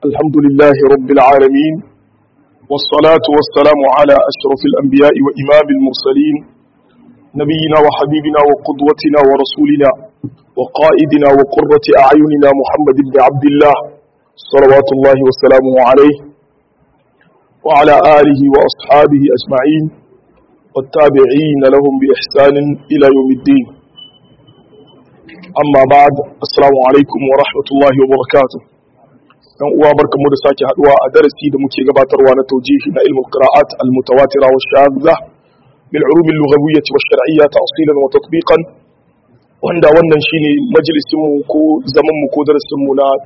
الحمد لله رب العالمين والصلاة والسلام على أشرف الأنبياء وإمام المرسلين نبينا وحبيبنا وقدوتنا ورسولنا وقائدنا وقرة أعيننا محمد بن عبد الله صلوات الله وسلامه عليه وعلى آله وأصحابه أجمعين والتابعين لهم بإحسان إلى يوم الدين amma ba assalamu alaikum wa rahmatullahi wa barakatuh dan uwa barkamu da sake haduwa a darasi da muke gabatarwa na tawjihi na ilmul qira'at al mutawatira wa shadha bil ulum al lughawiyyah wa shar'iyyah ta'silan wa tatbiqan wanda wannan shine majalisin mu ko zaman mu ko darasin mu na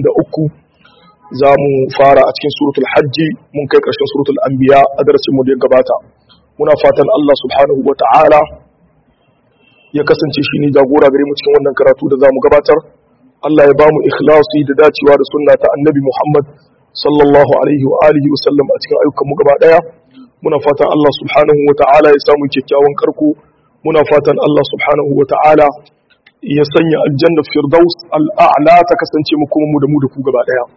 93 zamu fara a cikin suratul hajj mun kai karshen suratul anbiya a darasin mu da ya gabata muna fatan Allah subhanahu wa ta'ala ya kasance shi ne jagora gare mu cikin wannan karatu da za mu gabatar Allah ya ba mu ikhlasi da dacewa da sunna ta annabi Muhammad sallallahu alaihi wa alihi wa sallam a cikin ayyukan mu gaba daya muna fatan Allah subhanahu wa ta'ala ya samu kyakkyawan karko muna fatan Allah subhanahu wa ta'ala ya sanya aljanna firdaus al'a'la ta kasance mu kuma mu da mu da ku gaba daya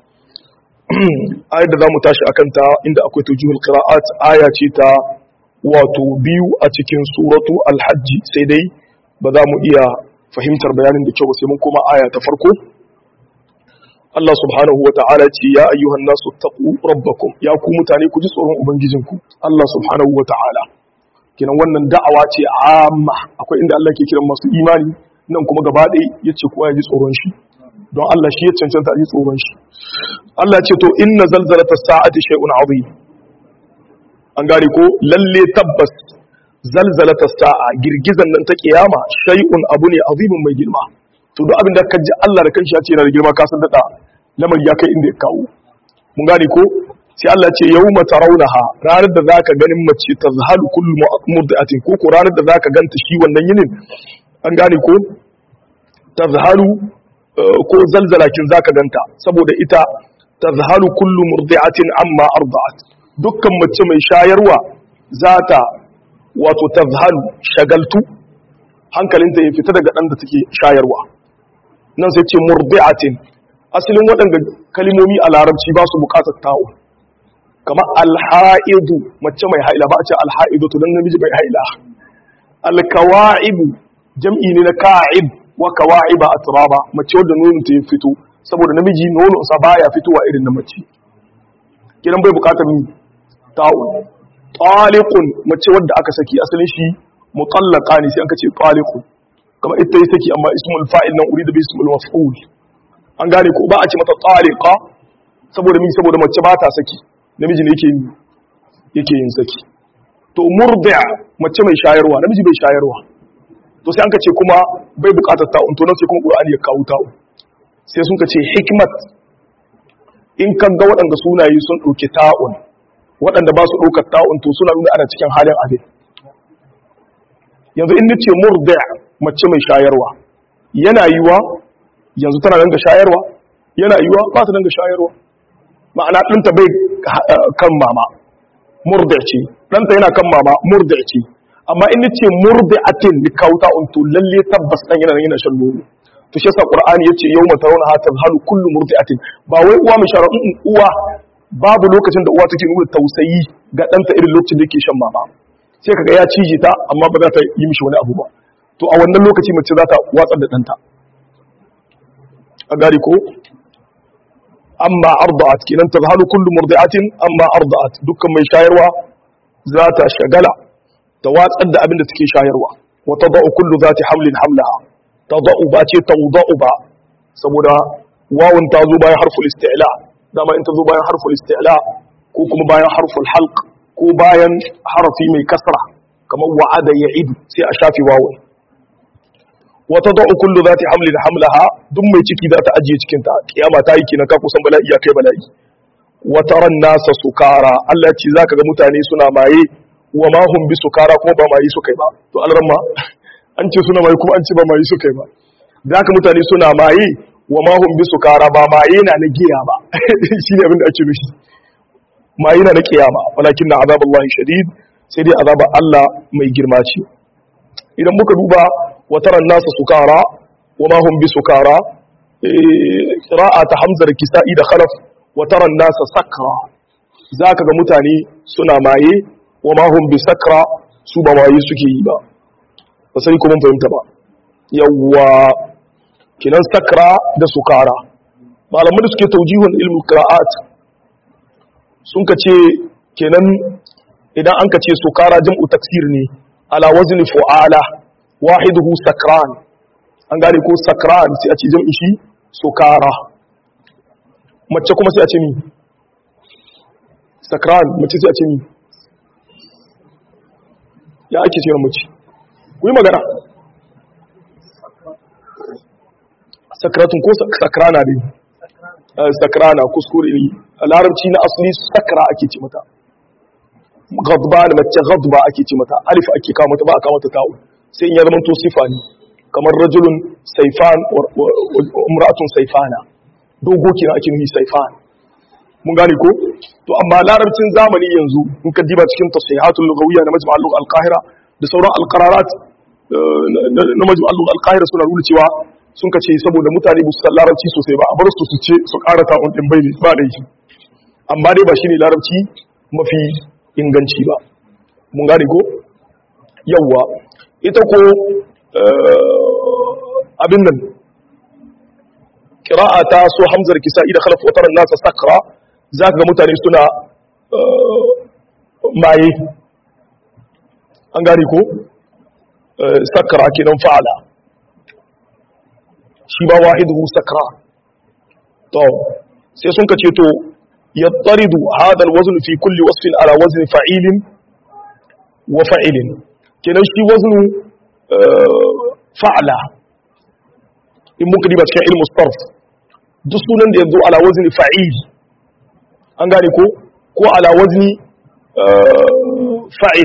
ayar da zamu tashi akan ta inda akwai tawjihul qira'at aya ce ta wato biyu a cikin suratu al-hajj sai dai ba za mu iya fahimtar bayanin da kyau ba sai mun koma aya ta farko Allah subhanahu wata'ala ce ya ayyuhan nasu taqu rabbakum ya ku mutane ku ji tsoron ubangijinku Allah subhanahu wata'ala kinan wannan da'awa ce amma akwai inda Allah ke kiran masu imani nan kuma gaba ɗaya yace kowa ya ji tsoron shi don Allah shi ya cancanta a ji tsoron shi Allah ce to inna zalzalata sa'ati shay'un azim an gane ko lalle tabbas zalzalata sa'a girgizan nan ta kiyama shay'un abu ne azimin mai girma to duk abin da ka ji Allah da kanshi ya ce yana da girma ka san dada lamari ya kai inda ya kawo mun gane ko sai Allah ce yawma tarawnaha ranar da zaka ganin mace tazhalu kullu murdiatin ko ko ranar da zaka ganta shi wannan yinin an gane ko tazhalu ko zalzalakin zaka ganta saboda ita tazhalu kullu murdiatin amma arda'at dukkan mace mai shayarwa zata wato tazhalu shagaltu hankalinta ya fita daga ɗan da take shayarwa nan sai ce murdi'atin asalin waɗanda kalimomi a larabci ba su buƙatar ta'u kamar alha'idu mace mai haila ba a ce alha'idu to dan namiji mai haila alkawa'ibu jam'i ne na ka'ib wa kawa'iba atraba mace wadda nonon ta ya fito saboda namiji nonon sa baya fitowa irin na mace kidan bai buƙatar ta'u taliqun mace wadda aka saki asalin shi mutallaqa ne sai an ce taliqun kamar ita yi saki amma ismul fa'il nan urida bi ismul maf'ul an gane ko ba a ce mata taliqa saboda mi saboda mace ba ta saki namiji ne yake yake yin saki to murdi'a mace mai shayarwa namiji bai shayarwa to sai an ce kuma bai bukatar ta'un to nan sai kuma qur'ani ya kawo ta'un sai sun ce hikmat in kan ga waɗanda sunaye sun ɗauki ta'un waɗanda ba su ɗaukar ta'un to suna nuna ana cikin halin abin yanzu in nace murda mace mai shayarwa yana yiwa yanzu tana nan ga shayarwa yana yiwa ba ta nan ga shayarwa ma'ana ɗanta bai kan mama murda ce ɗanta yana kan mama murda ce amma in nace murda atin ni kawo ta'un to lalle tabbas ɗan yana yana shan nono to shi yasa qur'ani yace yawma tarawna ha tazhalu kullu murdi'atin ba wai uwa mai shara uwa babu lokacin da uwa take nuna tausayi ga ɗanta irin lokacin da yake shan mama sai kaga ya cije ta amma ba za ta yi mishi wani abu ba to a wannan lokaci mace za ta watsar da ɗanta a gari ko amma arda'at kenan tazhalu kullu murdi'atin amma arda'at dukkan mai shayarwa za ta shagala ta watsar da abin da take shayarwa wa tada'u kullu zati hamlin hamlaha tada'u ba ce tawda'u ba saboda wawun ta zo bayan harful isti'la dama in ta zo bayan harful isti'la ko kuma bayan harful halq ko bayan harafi mai kasra kamar wa'ada ya'idu sai a shafi wawun wa tad'u kullu zati hamlin hamlaha duk mai ciki za ta ajiye cikin ta kiyama ta yi kenan ka kusan bala'i ya kai bala'i wa taran nasa sukara Allah ya ce zaka ga mutane suna maye wa ma hum bi sukara kuma ba maye suka yi ba to alramma an ce suna maye kuma an ce ba maye suka yi ba zaka mutane suna maye wa ma hum bi sukara ba maye na na giya ba shi ne abin da ake nufi maye na na kiyama walakin na azaballahi shadid sai dai azabar Allah mai girma ce idan muka duba wa taran nasa sukara wa ma hum bi sukara qira'a ta hamza da kisa'i da khalaf wa taran nasa sakra zaka ga mutane suna maye wa ma hum bi sakra su ba maye suke yi ba ba sai ko mun fahimta ba yawwa kinan sakra da sukara malaman da suke taujihun ilmul qira'at sun ka ce kenan idan an ka ce sukara jam'u taksir ne ala wazni fu'ala wahiduhu sakran an gane ko sakran sai a ce jam'i shi sukara mace kuma sai a ce mi sakran mace sai a ce mi ya ake ce mace ku yi magana sakratun ko sakrana ne sakrana kuskure ne a larabci na asali sakra ake ce mata gadban mace gadba ake ce mata alif ake kawo mata ba a kawo mata ta'u sai in ya zama to sifa ne kamar rajulun saifan umratun saifana dogo kenan ake nufi saifan mun gane ko to amma larabcin zamani yanzu in ka diba cikin tasihatul lughawiyya na majma' al-lugha al-qahira da sauran al-qararat na majma' al-lugha al-qahira suna nuna cewa sun ka ce saboda mutane ba su san larabci sosai ba a bar su su ce su ƙara ta'un din bai ba da shi amma dai ba shine larabci mafi inganci ba mun gane ko yawwa ita ko abin nan ƙira'a ta so hamzar kisa'i da khalaf watar nasa sakra za ka ga mutane suna maye an gane ko sakra kenan fa'ala shi ba wahidu sakra to sai sun ka ce to yattaridu hadal wazn fi kulli wasfin ala wazn fa'ilin wa fa'ilin kenan shi waznu fa'ala in muka diba cikin ilmu sarf duk sunan da yanzu ala wazni fa'il an gane ko ko ala wazni fa'il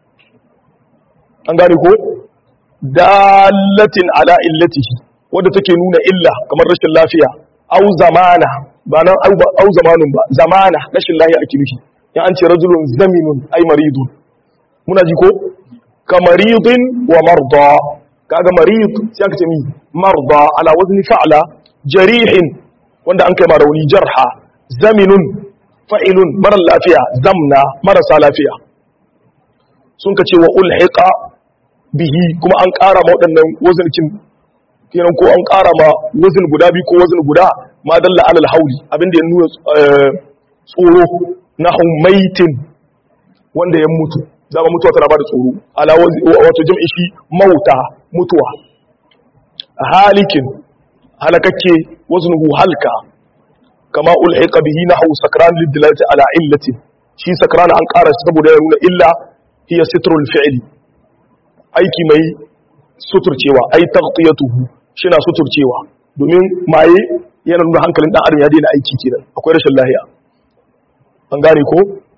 an gane ko dalatin ala illatihi wadda take nuna illa kamar rashin lafiya au zamana ba nan au zamanun ba zamana rashin lafiya ake nufi ya an ce rajulun zaminun ai maridun muna ji ko ka maridin wa marda kaga marid sai aka ce mi marda ala wazni fa'la jarihin wanda an kai ma rauni jarha zaminun fa'ilun mara lafiya zamna marasa lafiya sun ka ce wa ulhiqa bihi kuma an ƙara ma waɗannan wazincin kenan ko an ƙara ma wazin guda biyu ko wazin guda ma dalla alal hauli abinda ya nuna tsoro na humaitin wanda ya mutu zama mutuwa tana ba da tsoro ala wato jam'in shi mauta mutuwa halikin halakakke waznuhu halka kama ulhiqa bihi nahu sakran lidlalati ala illati shi sakran an ƙara shi saboda ya nuna illa hiya sitrul fi'li aiki mai suturcewa ai taghtiyatuhu shina suturcewa domin maye yana nuna hankalin dan adam ya daina aiki kenan akwai rashin lahiya an gane ko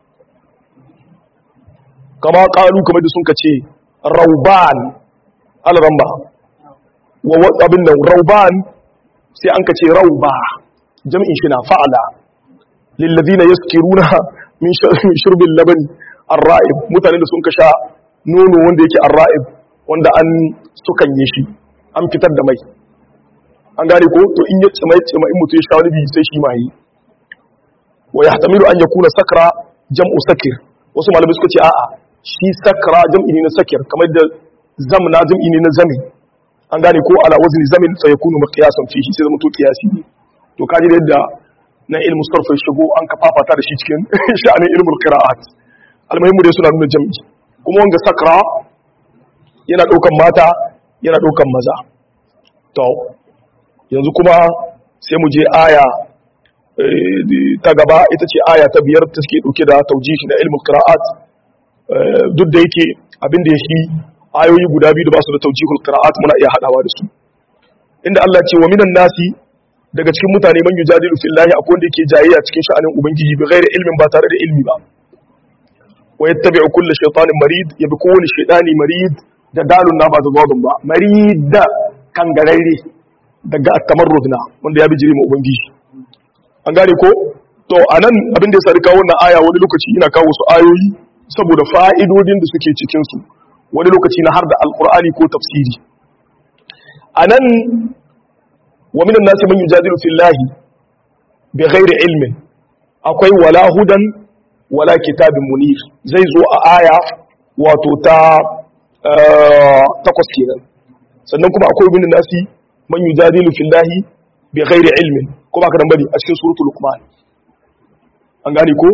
kama kalu kamar da sun ka ce rauban alramba wa abin nan rauban sai an ka ce rauba jam'in shi na fa'ala lillazina yaskiruna min shurbin labani arra'ib mutane da sun ka sha nono wanda yake arra'ib wanda an sukan yi shi an fitar da mai an gane ko to in ya tsima tsima in mutu ya sha wani bi sai shi mai wa yahtamilu an yakuna sakra jam'u sakir wasu malamai suka ce a'a shi sakra jam'i ne na sakir kamar da zamna jam'i ne na zami an gane ko ala wazni zamin fa yakunu miqyasan fihi sai zama to qiyasi ne to kaji da yadda na ilmu sarfa shigo an ka fafata da shi cikin sha'anin ilmul qira'at almuhimmu dai suna nuna jam'i kuma wanga sakra yana daukan mata yana daukan maza to yanzu kuma sai mu je aya ta gaba ita ce aya ta biyar ta suke dauke da taujihi na ilmul qira'at duk da yake abin da ya shi ayoyi guda biyu da ba su da taujihul qira'at muna iya hadawa da su inda Allah ce wa minan nasi daga cikin mutane man yujadilu fillahi akwai wanda yake jayayya cikin sha'anin ubangiji bi ghairi ilmin ba tare da ilmi ba wa yattabi'u kulli shaytanin marid yabi kowani shaytani marid da dalun na ba da gwadon ba marid kangararre daga tamarrud na wanda ya bi jiri ma ubangiji an gane ko to anan abin da ya sadi kawo wannan aya wani lokaci ina kawo su ayoyi saboda fa'idodin da suke cikin su wani lokaci na har da alqur'ani ko tafsiri anan wa minan nasi man yujadilu fillahi bighairi ilmin akwai wala hudan wala kitabin munir zai zo a aya wato ta takwas kenan sannan kuma akwai bin nasi man yujadilu fillahi bi ghairi ilmin ko ba ka dan bari a cikin suratul luqman an gane ko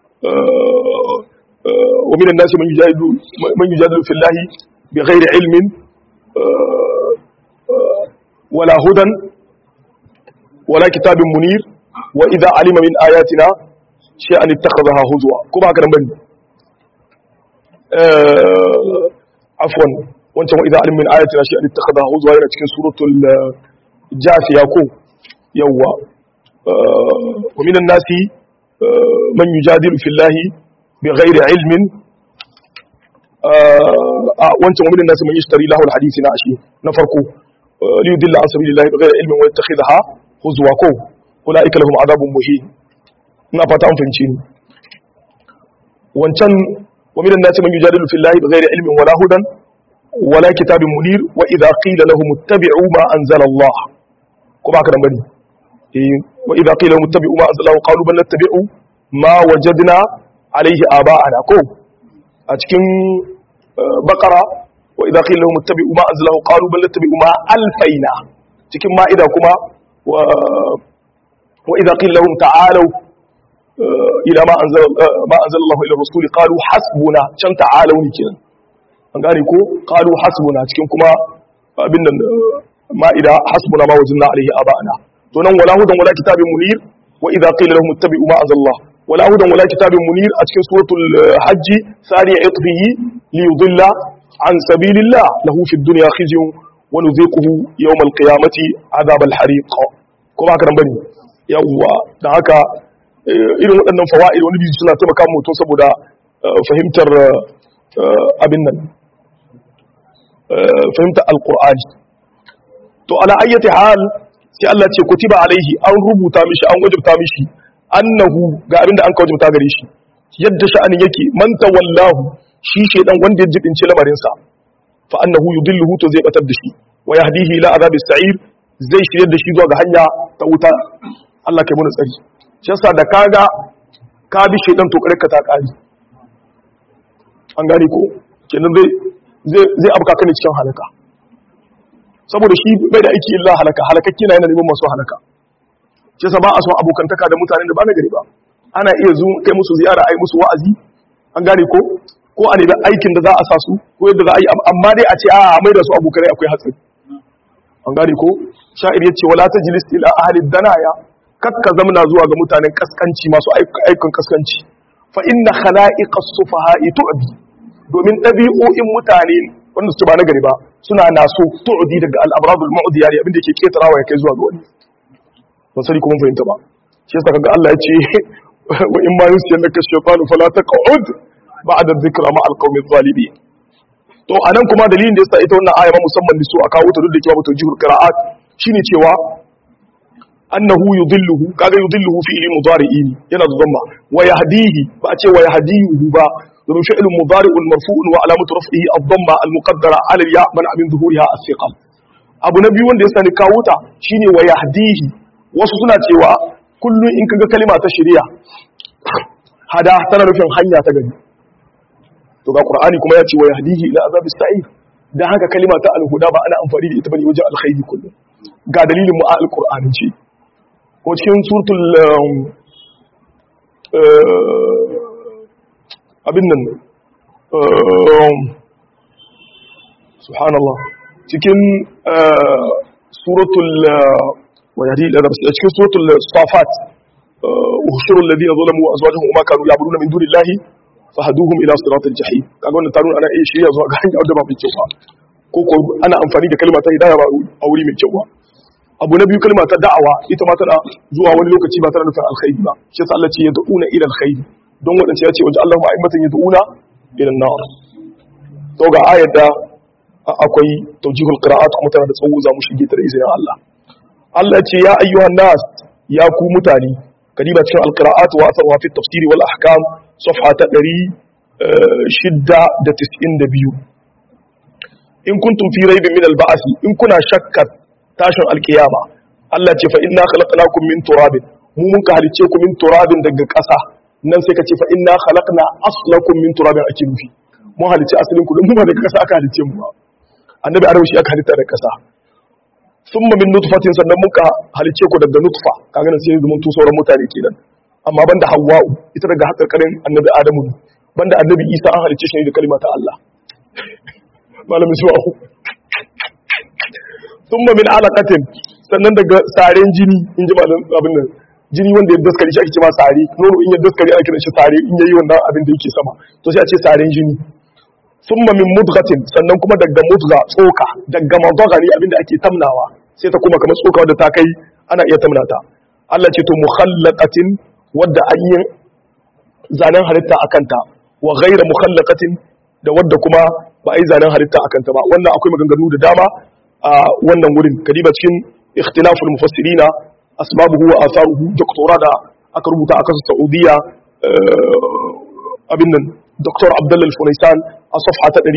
wa min nasi man yujadilu man yujadilu fillahi bi ghairi ilmin wala hudan wala kitabin munir wa idza alima min ayatina shay'an ittakhadha huzwa ko ba ka dan bari afwan wancan wa idza alima min ayatina shay'an ittakhadha huzwa yana cikin suratul jafiya ko yawwa wa minan nasi man yujadilu fillahi bighairi ilmin wancan wa minan nasi man yashtari lahu alhadisi na ashi na farko li yudilla an sabilillahi bighairi ilmin wa yattakhidha huzwa ko ulaika lahum adabun muhin ina fata an fahimci ni wancan wa minan nasi man yujadilu fillahi bighairi ilmin wala hudan wala kitabin munir wa idha qila lahum ittabi'u ma anzala Allah ko ba ka dan bane wa idha qila lahum ittabi'u ma anzala Allah qalu bal nattabi'u ma wajadna alayhi aba'ana ko a cikin baqara wa idha qila lahum ittabi'u ma anzala Allah qalu bal nattabi'u ma alfaina cikin ma'ida kuma wa wa idha qila lahum ta'alu ila ma anzala ma anzala Allah ila rasul qalu hasbuna can ta'alu ne kenan an gane ko qalu hasbuna cikin kuma abin nan ma'ida hasbuna ma wajinna alaihi aba'ana to nan wala hudan wala kitabin munir wa idza qila lahum ittabi'u ma anzalallah wala hudan wala kitabin munir a cikin suratul hajj sari itfihi li yudilla an sabilillah lahu fid dunya khizyun wa nudhiquhu yawm al-qiyamati adhab al-hariq ko ba haka nan bane yawwa dan haka irin waɗannan fawaid wani biyu suna taimaka mutum saboda fahimtar abin nan fahimtar alqur'ani to ala ayyati hal sai Allah ce kutiba alaihi an rubuta mishi an wajibta mishi annahu ga abinda an ka wajibta gare shi yadda sha'anin yake man tawallahu shi shedan wanda ya jibince lamarin sa fa annahu yudilluhu to zai batar da shi wa yahdihi ila azabis sa'ir zai shirye da shi zuwa ga hanya ta wuta Allah kai mun tsari shi yasa da kaga ka bi shedan to kare ka ta kari an gane ko kenan zai zai zai abuka kan cikin halaka saboda shi bai da aiki illa halaka halakakki na yana neman masu halaka shi sa ba a son abokantaka da mutanen da ba na gari ba ana iya zo kai musu ziyara ai musu wa'azi an gane ko ko a nemi aikin da za a sa su ko yadda za a yi amma dai a ce a mai da su abokanai akwai hatsari an gane ko sha'ir ya ce wala tajlis ila ahli danaya kakka zamna zuwa ga mutanen kaskanci masu aikin kaskanci fa inna khala'iqa sufaha'i tu'bi domin ɗabi'o'in mutane wanda su ba na gari ba suna naso tu'di daga al-amradul mu'diya ne abinda yake ketarawa ya kai zuwa ga wani ban sani kuma fahimta ba shi yasa kaga Allah ya ce wa in ma yusiyannaka shaytanu fala taq'ud ba'da dhikra ma al-qawmi adh-dhalimin to anan kuma dalilin da yasa ita wannan aya ma musamman su a kawo ta duk da cewa bata jihur qira'at shine cewa annahu yudilluhu kaga yudilluhu fi ilmi mudari'in yana da dhamma wa yahdihi ba a ce wa yahdihi ba domin fi'lun mudari'un marfu'un wa alamatu raf'ihi ad-dhamma al-muqaddara 'ala al-ya man min zuhuriha as-siqa abu na biyu wanda ya sani kawo ta shine wa yahdihi wasu suna cewa kullum in kaga kalima ta shari'a hada tana nufin hanya ta gari to ga qur'ani kuma ya ce wa yahdihi ila azabis sa'ir dan haka kalima ta al-huda ba ana amfani da ita bane wajen alkhairi kullum ga dalilin mu a al-qur'ani ce ko cikin suratul abin nan subhanallah cikin suratul ويهدي الى cikin suratul safat ushuru alladhina zalamu wa azwajuhum ma kanu ya'buduna min dunillahi fahduhum ila siratil jahim kaga wannan tarun ana iya shirya zuwa ga hanya wadda ba mai kyau ba ko ko ana amfani da kalma ta hidaya ba a wuri mai kyau ba abu na biyu kalma ta da'awa ita ma tana zuwa wani lokaci ba tana nufin alkhairi ba shi yasa Allah ce ya da'una ila alkhairi don wadanda ya ce wajen Allah ma'aimatan ya da'una ila nar to ga ayat da akwai tawjihul qira'at kuma tana da tsawo za mu shige ta da izinin Allah Allah ce ya ayyuhan nas ya ku mutane kadiba cikin alqira'at wa atharuha fi tafsir wal ahkam safha ta 692 in kuntum fi raibin min al in kuna shakkar tashin alqiyama Allah ce fa inna khalaqnakum min turabin mu mun ka halice ku min turabin daga ƙasa nan sai ka ce fa inna khalaqna aslakum min turabin ake nufi mun halice asalin ku don mu ba daga ƙasa aka halice mu ba annabi adam shi aka halitta daga ƙasa summa min nutfatin sannan mun ka halice ku daga nutfa kaga nan sai yanzu mun tu sauran mutane kenan amma banda hawwa'u ita daga hakarkarin annabi adamu ne banda annabi isa an halice shi ne da kalma ta Allah malamin su'ahu thumma min alaqatin sannan daga saren jini in ji malam abin nan jini wanda ya daskare shi ake cewa sare nono in ya daskare ana kiran shi sare in yayi wannan abin da yake sama to sai a ce saren jini thumma min mudghatin sannan kuma daga mudgha tsoka daga madgha ne abin da ake tamnawa sai ta kuma kamar tsoka wadda ta kai ana iya tamnata Allah ce to mukhallaqatin wadda an yi zanen halitta akan ta wa ghayra mukhallaqatin da wadda kuma ba a yi zanen halitta akan ta ba wannan akwai maganganu da dama a wannan wurin kadiba cikin ikhtilaful mufassirina asbabuhu wa atharuhu doktora da aka rubuta a kasar Saudiya abin nan Dr. Abdullah Al-Funaisan a safha ta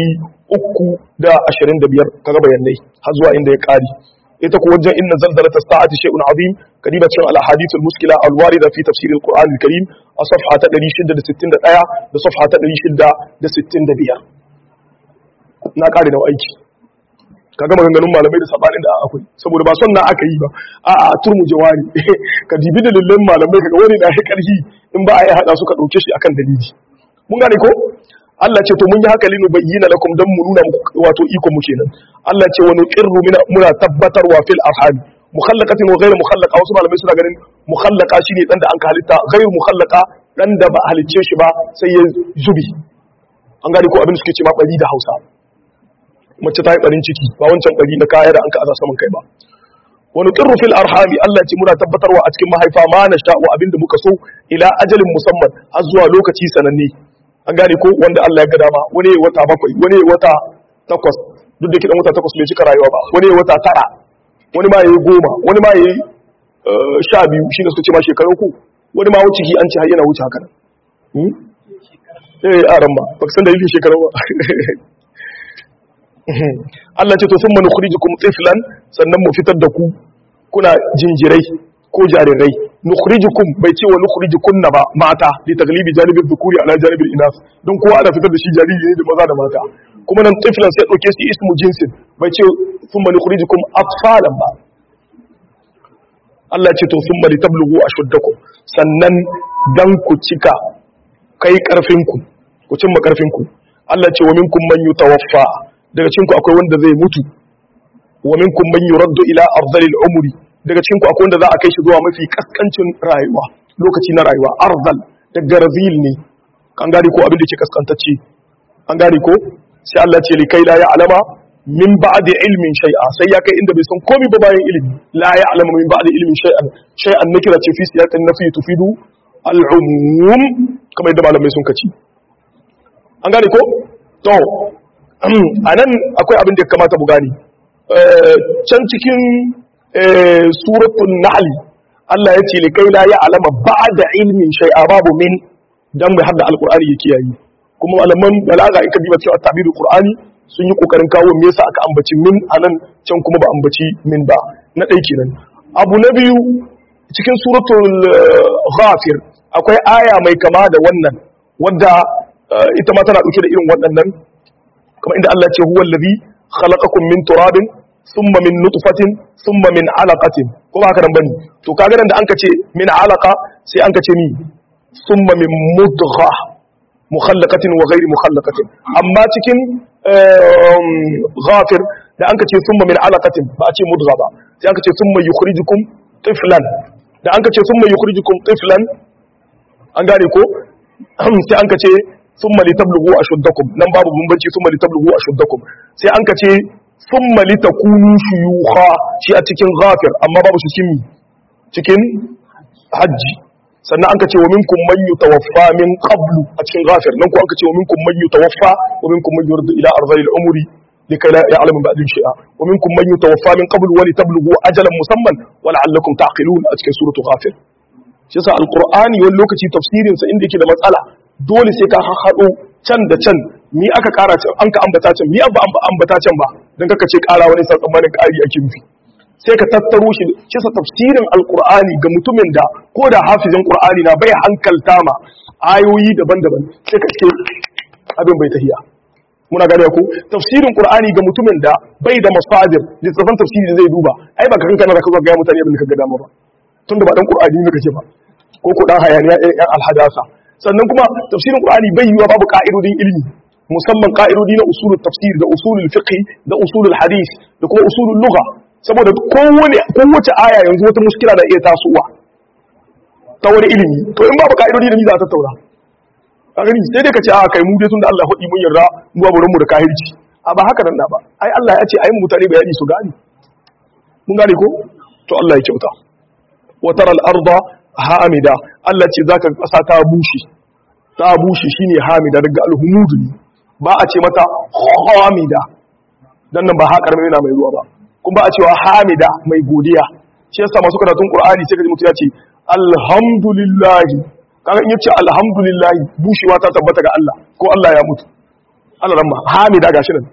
325 kaga bayanai har zuwa inda ya kari ita ko wajen inna zalzalat as-sa'ati shay'un azim kadiba cikin al-ahadith al-muskila al-warida fi tafsir al-Qur'an al-Karim a safha ta 661 da safha ta 665 na kare da aiki kaga maganganun malamai da sabanin da akwai saboda ba son na aka yi ba a a turmu jawari ka dibi dalilan malamai kaga wani da ya karhi in ba a yi hada su ka dauke shi akan dalili mun gane ko Allah ce to mun yi haka linu bayyana lakum dan mu nuna wato iko mu kenan Allah ce wa nuqirru muna tabbatarwa fil arham mukhallaqatin wa ghayr mukhallaqa wasu malamai suna ganin mukhallaqa shine dan da an halitta ghayr mukhallaqa dan da ba halicce shi ba sai ya zubi an gane ko abin da suke ce ma bari da Hausa mace ta yi ɓarin ciki ba wancan ɓari na kaya da an ka aza saman kai ba wani ƙirru fil arhami Allah ce muna tabbatarwa a cikin mahaifa ma na sha'u abinda muka so ila ajalin musamman har zuwa lokaci sananne an gane ko wanda Allah ya ga dama wani ya wata bakwai wani ya wata takwas duk da kiɗan wata takwas bai cika rayuwa ba wani ya wata tara wani ma ya yi goma wani ma ya yi sha biyu shi ne suka ce ma shekarun ku wani ma wuce ki an ce har yana wuce haka nan eh aran ba ba san da yake shekarun ba Allah ce to sun manu nukhrijukum tiflan sannan mu fitar da ku kuna jinjirai ko jarirai nukhrijukum bai ce wa nukhrijukunna ba mata li taglibi janibin dhukuri ala janibin inas don kowa ana fitar da shi jariri ne da maza da mata kuma nan tiflan sai dauke shi ismu jinsin bai ce sun manu nukhrijukum atfalan ba Allah ce to sun mali tablughu ashuddakum sannan dan ku cika kai karfinku ku cimma karfinku Allah ce wa minkum man yutawaffa daga cikinku akwai wanda zai mutu wa minkum man yuraddu ila ardhil umri daga cikinku akwai wanda za a kai shi zuwa mafi kaskancin rayuwa lokaci na rayuwa ardhal daga razil ne an gane ko abin da ke kaskantacce an gane ko sai Allah ce likai la ya'lama min ba'di ilmin shay'a sai ya kai inda bai san komai ba bayan ilimi la ya'lamu min ba'di ilmin shay'an shay'an nakira ce fi siyaqin nafi tufidu al-umum kamar yadda malamai sun kaci an gane ko to a nan akwai abin da ya kamata mu gani can cikin suratun nahli Allah ya ce li kai la ya alama ba'da ilmin shay'a babu min dan mai hadda alqur'ani ya kiyaye kuma malaman balaga in ka diba cewa tabirul qur'ani sun yi kokarin kawo me yasa aka ambaci min anan can kuma ba ambaci min ba na dai kenan abu na biyu cikin suratul ghafir akwai aya mai kama da wannan wadda ita ma tana dauke da irin waɗannan kamar inda Allah ce huwa allazi khalaqakum min turabin thumma min nutfatin thumma min alaqatin ko ba haka nan bane to kaga nan da anka ce min alaqa sai anka ce ni thumma min mudgha mukhallaqatin wa ghairi mukhallaqatin amma cikin ghafir da anka ce thumma min alaqatin ba a ce mudgha ba sai anka ce thumma yukhrijukum tiflan da anka ce thumma yukhrijukum tiflan an gane ko sai anka ce thumma litablugu ashuddakum nan babu bambanci thumma litablugu ashuddakum sai an kace thumma litakunu shuyukha shi a cikin ghafir amma babu shi cikin cikin hajji sannan an kace wa minkum man yutawaffa min qablu a cikin ghafir nan ko an kace wa minkum man yutawaffa wa minkum man yurdu ila arzalil umri likai la ya'lamu ba'd shay'a wa minkum man yutawaffa min qablu wa litablugu ajalan musamman wa la'allakum taqilun a cikin suratul ghafir shi yasa alqur'ani wani lokaci tafsirin sa inda yake da matsala dole sai ka haɗo can da can mi aka ƙara can an ka ambata can mi abba ambata can ba don kaka ce ƙara wani tsammanin ƙari ake nufi sai ka tattaro shi shi sa tafsirin alqur'ani ga mutumin da ko da hafizin qur'ani na bai hankalta ma ayoyi daban-daban sai ka ce abin bai tahiya muna gane ko tafsirin qur'ani ga mutumin da bai da masadir littafin tafsiri da zai duba ai ba ka kanka na ka ga mutane abin da ka ga dama ba tunda ba dan qur'ani ne kake ba ko ko dan hayaniya ɗan alhadasa sannan kuma tafsirin qur'ani bai yiwa babu ka'idodin ilimi musamman ka'idodi na usulul tafsir da usulul fiqh da usulul hadith da kuma usulul lugha saboda kowane kowace aya yanzu wata muskila da iya tasowa ta wani ilimi to in babu ka'idodi da ni za ta tattauna a gani sai dai ka ce a kai mu dai tun da Allah hudi mun yarda mu ba mu da kahirci a ba haka nan da ba ai Allah ya ce ai mutane bayani su gane mun gane ko to Allah ya kyauta wa tara al-arda hamida Allah ce zaka kasa ta bushe ta bushe shine hamida daga al-humud ba a ce mata hamida dan nan ba ha karmi yana mai ruwa ba kuma ba a cewa hamida mai godiya shi yasa masu karatun Qur'ani sai ka ji mutum ya ce alhamdulillah kaga in yace alhamdulillah bushewa ta tabbata ga Allah ko Allah ya mutu Allah ramma hamida gashi nan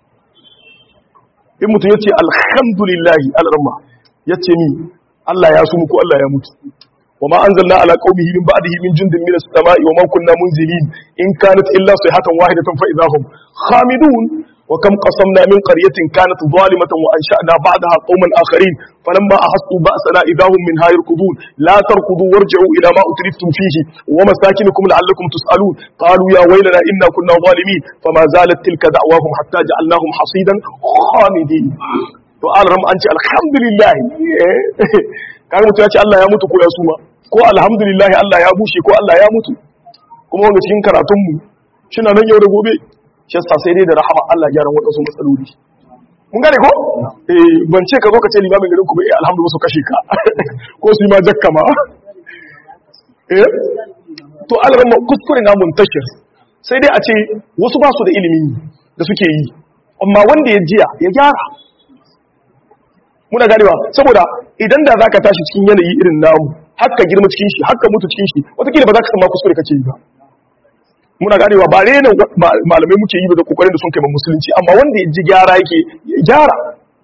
in mutum yace alhamdulillah Allah ramma yace ni Allah ya sumu ko Allah ya mutu وما أنزلنا على قومه من بعده من جند من السماء وما كنا منزلين إن كانت إلا صيحة واحدة فإذا هم خامدون وكم قصمنا من قرية كانت ظالمة وأنشأنا بعدها قوما آخرين فلما أحسوا بأسنا إذا هم منها يركضون لا تركضوا وارجعوا إلى ما أترفتم فيه ومساكنكم لعلكم تسألون قالوا يا ويلنا إنا كنا ظالمين فما زالت تلك دعواهم حتى جعلناهم حصيدا خامدين وقال رم أنت الحمد لله كان متى الله يموت كو يسوما ko alhamdulillah Allah ya bushe ko Allah ya mutu kuma wanda cikin karatunmu shi na nan yau da gobe shi yasa sai dai da rahama Allah gyaran waɗansu matsaloli mun gane ko eh ban ce ka zo ka ce limamin garin ku ba eh alhamdulillah su kashe ka ko su yi ma jakka ma eh to alramma kuskure na muntashir sai dai a ce wasu ba su da ilimi da suke yi amma wanda ya jiya ya gyara muna ganewa saboda idan da zaka tashi cikin yanayi irin namu haka girma cikin shi haka mutu cikin shi wataƙila ba za ka san ma kuskure kake yi ba muna ganewa ba rena malamai muke yi da kokarin da sun kai musulunci amma wanda ya ji gyara yake ya gyara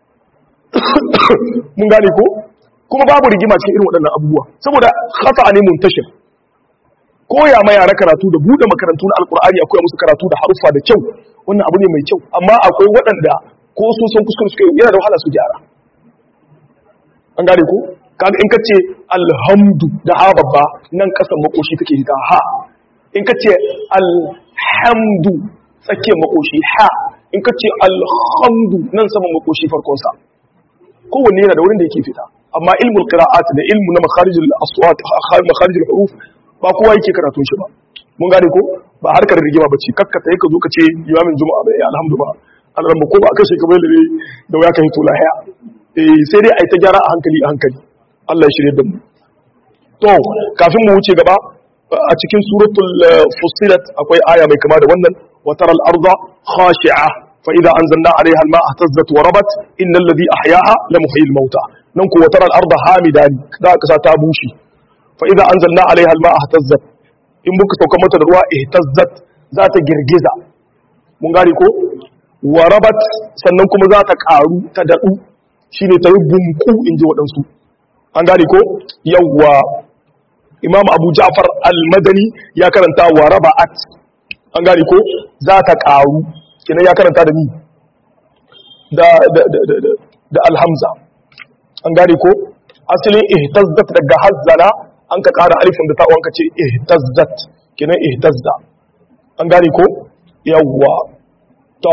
mun gane ko kuma babu rigima cikin irin waɗannan abubuwa saboda khata ne muntashir koya ma yara karatu da bude makarantu na alkur'ani akwai musu karatu da haruffa da kyau wannan abu ne mai kyau amma akwai waɗanda ko sun san kuskure suka yana da wahala su gyara an gane ko kaga in kace alhamdu da ha babba nan kasan makoshi take hita ha in kace alhamdu tsakiyar makoshi ha in kace alhamdu nan saman makoshi farkon sa kowanne yana da wurin da yake fita amma ilmul qira'at da ilmu na makharijul aswat makharijul huruf ba kowa yake karatun shi ba mun gane ko ba harkar rigima bace kakkata yake zo ka ce imamin juma'a bai alhamdulillah alramma ko ba aka shi kamar da da waya ka hito lahiya eh sai dai ai ta gyara a hankali a hankali Allah ya shirye da mu to kafin mu wuce gaba a cikin suratul fussilat akwai aya mai kama da wannan wa taral arda khashi'a fa idza anzalna 'alayha al-ma'a ihtazzat wa rabat innal ladhi ahyaaha la muhyil mauta nan ko wa taral arda hamidan da ka sa ta bushe fa idza anzalna 'alayha al-ma'a ihtazzat in muka sauka mata da ruwa ihtazzat za ta girgiza mun gane ko wa rabat sannan kuma za ta karu ta dadu shine ta yi bunku inji waɗansu an gane ko yawwa imam abu ja'far al-madani ya karanta wa raba'at an gane ko za ta karu kenan ya karanta da ni da da da da, da alhamza an gane ko asalin ihtazzat daga hazzala an ka kara alifin da ta'uwan ka ce ihtazzat kenan ihtazza an gane ko yawwa to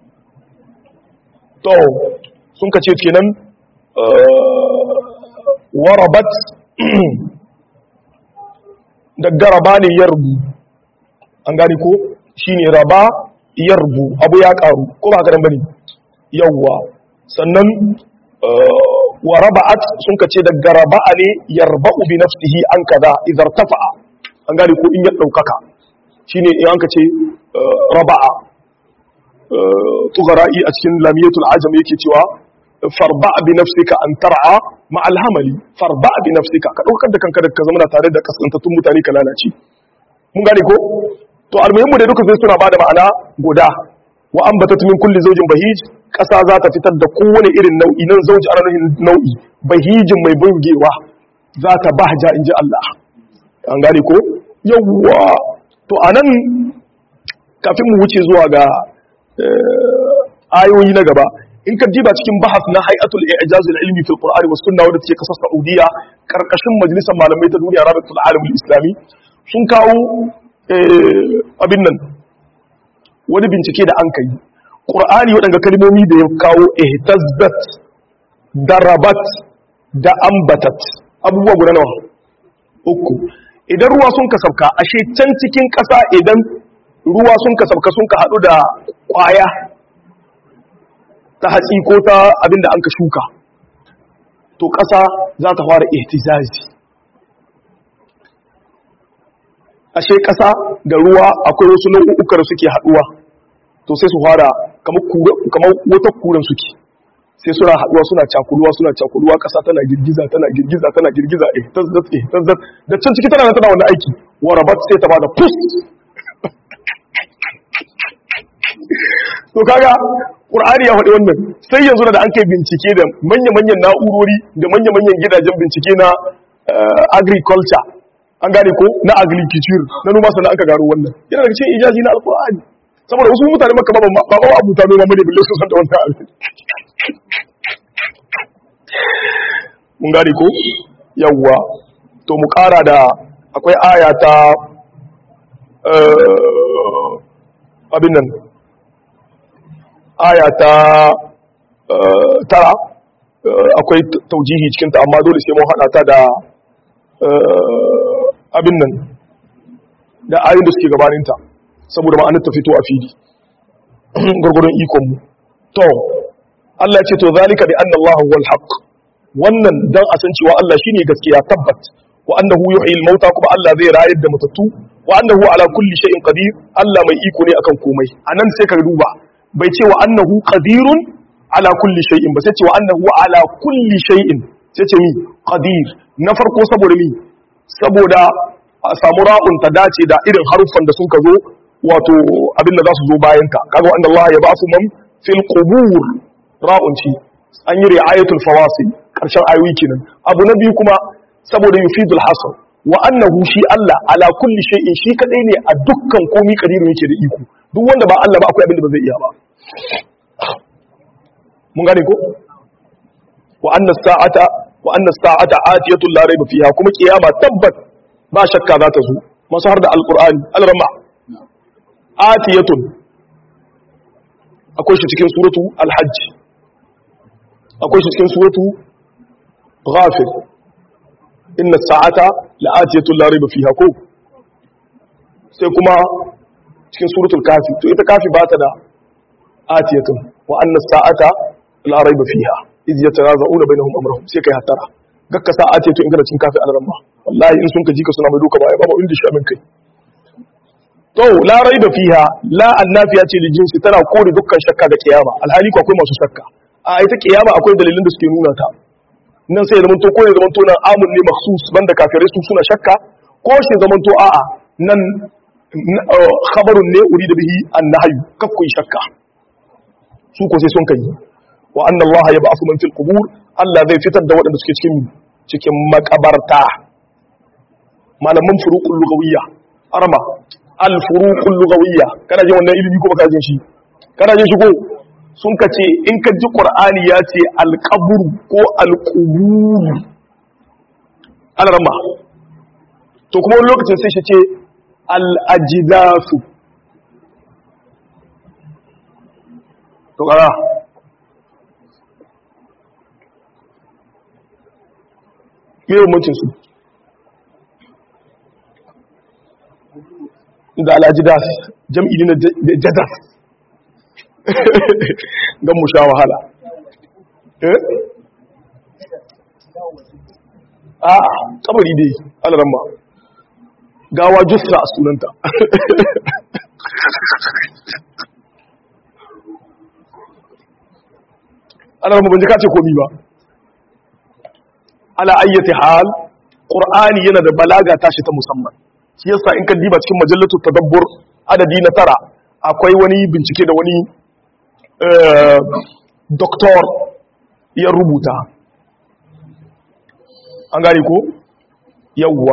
to sun ka ce kenan warabat daga raba ne yarbu an gani ko shi ne raba yarbu abu ya karu ko ba haka bane yawwa sannan wa raba'at sun kace daga raba'a ne yarba'u bi nafsihi an kaza idza tafa'a an gani ko in ya daukaka shine in an kace raba'a tughara'i a cikin lamiyatul ajam yake cewa farba bi nafsika an tar'a ma alhamali farba bi nafsika ka daukar da kanka da ka zama tare da kasantattun mutane ka lalace mun gane ko to almuhimmu da duka sai suna bada ma'ana guda wa ambatat min kulli zawjin bahij ƙasa za ta fitar da kowane irin nau'i nan zauji ana nufin nau'i bahijin mai burgewa za ta bahja in ji Allah an gane ko yawwa to anan kafin mu wuce zuwa ga ayoyi na gaba in ka diba cikin bahas na hay'atul i'jaz al-ilmi fil qur'ani was sunna wadda take kasar saudiya karkashin majalisar malamai ta duniya rabatul alam al-islami sun kawo abin nan wani bincike da an kai qur'ani waɗanda kalmomi da ya kawo ihtazzat darabat da ambatat abubuwa guda nawa uku idan ruwa sun ka sauka ashe can cikin ƙasa idan ruwa sun ka sauka sun ka haɗu da ƙwaya ta hatsi ko ta abinda an ka shuka to ƙasa za ta fara ihtizazi ashe ƙasa da ruwa akwai wasu nau'uka da suke haɗuwa to sai su fara kamar wata kuran suke sai suna haɗuwa suna cakuluwa suna cakuluwa ƙasa tana girgiza tana girgiza tana girgiza eh tazzat eh tazzat da can ciki tana tana wannan aiki warabat sai ta bada pus to kaga qur'ani ya faɗi wannan sai yanzu da an kai bincike da manya-manyan na'urori da manya-manyan gidajen bincike na agriculture an gane ko na agriculture na noma sannan aka gano wannan yana daga cikin ijazi na alqur'ani saboda wasu mutane maka ba ba ba abuta noma bane bille su san da wannan abin mun gane ko yawwa to mu ƙara da akwai aya ta abin nan aya ta tara akwai taujihi cikinta amma dole sai mun haɗa ta da abin nan da ayin da suke gabaninta saboda ma'anar ta fito a fili gwargwaron ikonmu to Allah ce to zalika bi anna Allah huwal haqq wannan dan a san cewa Allah shine gaskiya tabbat wa annahu yuhyi al-mauta kuma Allah zai rayar da matattu wa annahu ala kulli shay'in qadir Allah mai iko ne akan komai anan sai ka duba bai ce wa annahu qadirun ala kulli shay'in ba sai ce wa annahu ala kulli shay'in sai ce mi qadir na farko saboda mi saboda a samu ra'un ta dace da irin haruffan da sun ka zo wato abin da za su zo bayan ta kaga wanda Allah ya ba su man fil qubur ra'un ci an yi ri'ayatul fawasil karshen ayoyi kenan abu na biyu kuma saboda yufidul hasr wa annahu shi Allah ala kulli shay'in shi kadai ne a dukkan komai kadiru yake da iko duk wanda ba Allah ba akwai abin da ba zai iya ba mun gane ko wa anna sa'ata wa anna sa'ata atiyatu la rayba fiha kuma kiyama tabbat ba shakka za ta zo masu har da alqur'ani alrama atiyatun akwai shi cikin suratu alhajj akwai shi cikin suratu ghafir inna sa'ata la'atiyatu la rayba fiha ko sai kuma cikin suratul kafi to ita kafi ba ta da atiyatun wa anna sa'ata la rayba fiha iz yatanaza'una bainahum amrahum sai kai hatara gakka sa atiyatun in kana cikin kafi alramma wallahi in sun ka ji ka suna mai doka baya babu inda shi amin kai to la rayba fiha la annafiya ce da jinsi tana kore dukkan shakka ga kiyama alhali ko akwai masu shakka a ita kiyama akwai dalilin da suke nuna ta nan sai ya zamanto ko ya zamanto nan amun ne makhsus banda kafirai su suna shakka ko shi zamanto a'a nan khabarun ne uri da bihi annahyu kakkun shakka su ko sai sun kai wa anna Allah ya ba'athu man fil qubur Allah zai fitar da waɗanda suke cikin cikin makabarta malaman furuqul lugawiyya arma al furuqul lugawiyya kana jin wannan ilimi ko baka jin shi kana jin shi ko sun ka ce in ka ji qur'ani ya ce al qabru ko al qubur alarma to kuma wani lokacin sai shi ce al'ajidasu to ƙara miyar mutunsu da al'ajidas jam'i na jadas don mu sha wahala a kabari dai alaramma gawa jusra a sunanta ana ban ka ce komi ba ala ayyati hal qur'ani yana da balaga tashi ta musamman shi yasa in ka diba cikin majallatu tadabbur adadi na tara akwai wani bincike da wani doktor ya rubuta an gane ko yawwa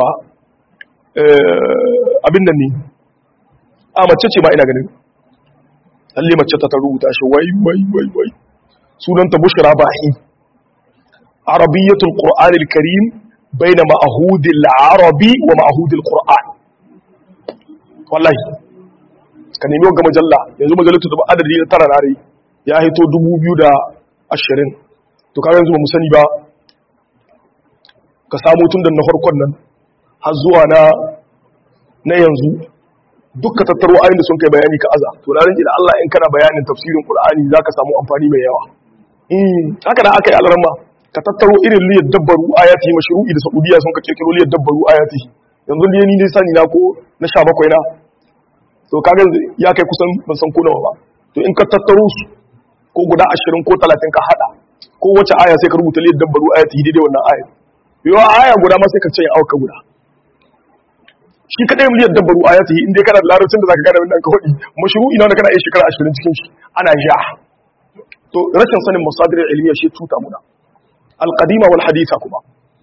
abin nan ne a mace ce ma ina ganin lalle mace ta ta rubuta shi wai wai wai wai sunanta bushra bahi arabiyyatul qur'anil karim baina ma'hudil arabi wa ma'hudil qur'an wallahi ka nemi wanga majalla yanzu majallatu da adadi na tara nare ya hito 2020 to kaga yanzu ba mu sani ba ka samu tun da na farkon nan har zuwa na na yanzu dukka tattaro ayin da sun kai bayani ka aza to ranar da Allah in kana bayanin tafsirin Qur'ani zaka samu amfani mai yawa mm haka da aka yi alarma ka tattaro irin liyar dabbaru ayati mashru'i da Saudiya sun ka kirkiro liyar dabbaru ayati yanzu ne ni dai sani na ko na 17 na to kaga ya kai kusan ban san ko nawa ba to in ka tattaro su ko guda 20 ko 30 ka hada ko wace aya sai ka rubuta liyar dabbaru ayati daidai wannan aya yawa aya guda ma sai ka ce auka guda shi kadai miliyar dabbaru a yati inda kana da larabcin da zaka gane wannan ka hudi mashru'i na wanda kana yin shekara 20 cikin shi ana ja to rashin sanin masadir ilmiya shi tuta muna alqadima wal haditha kuma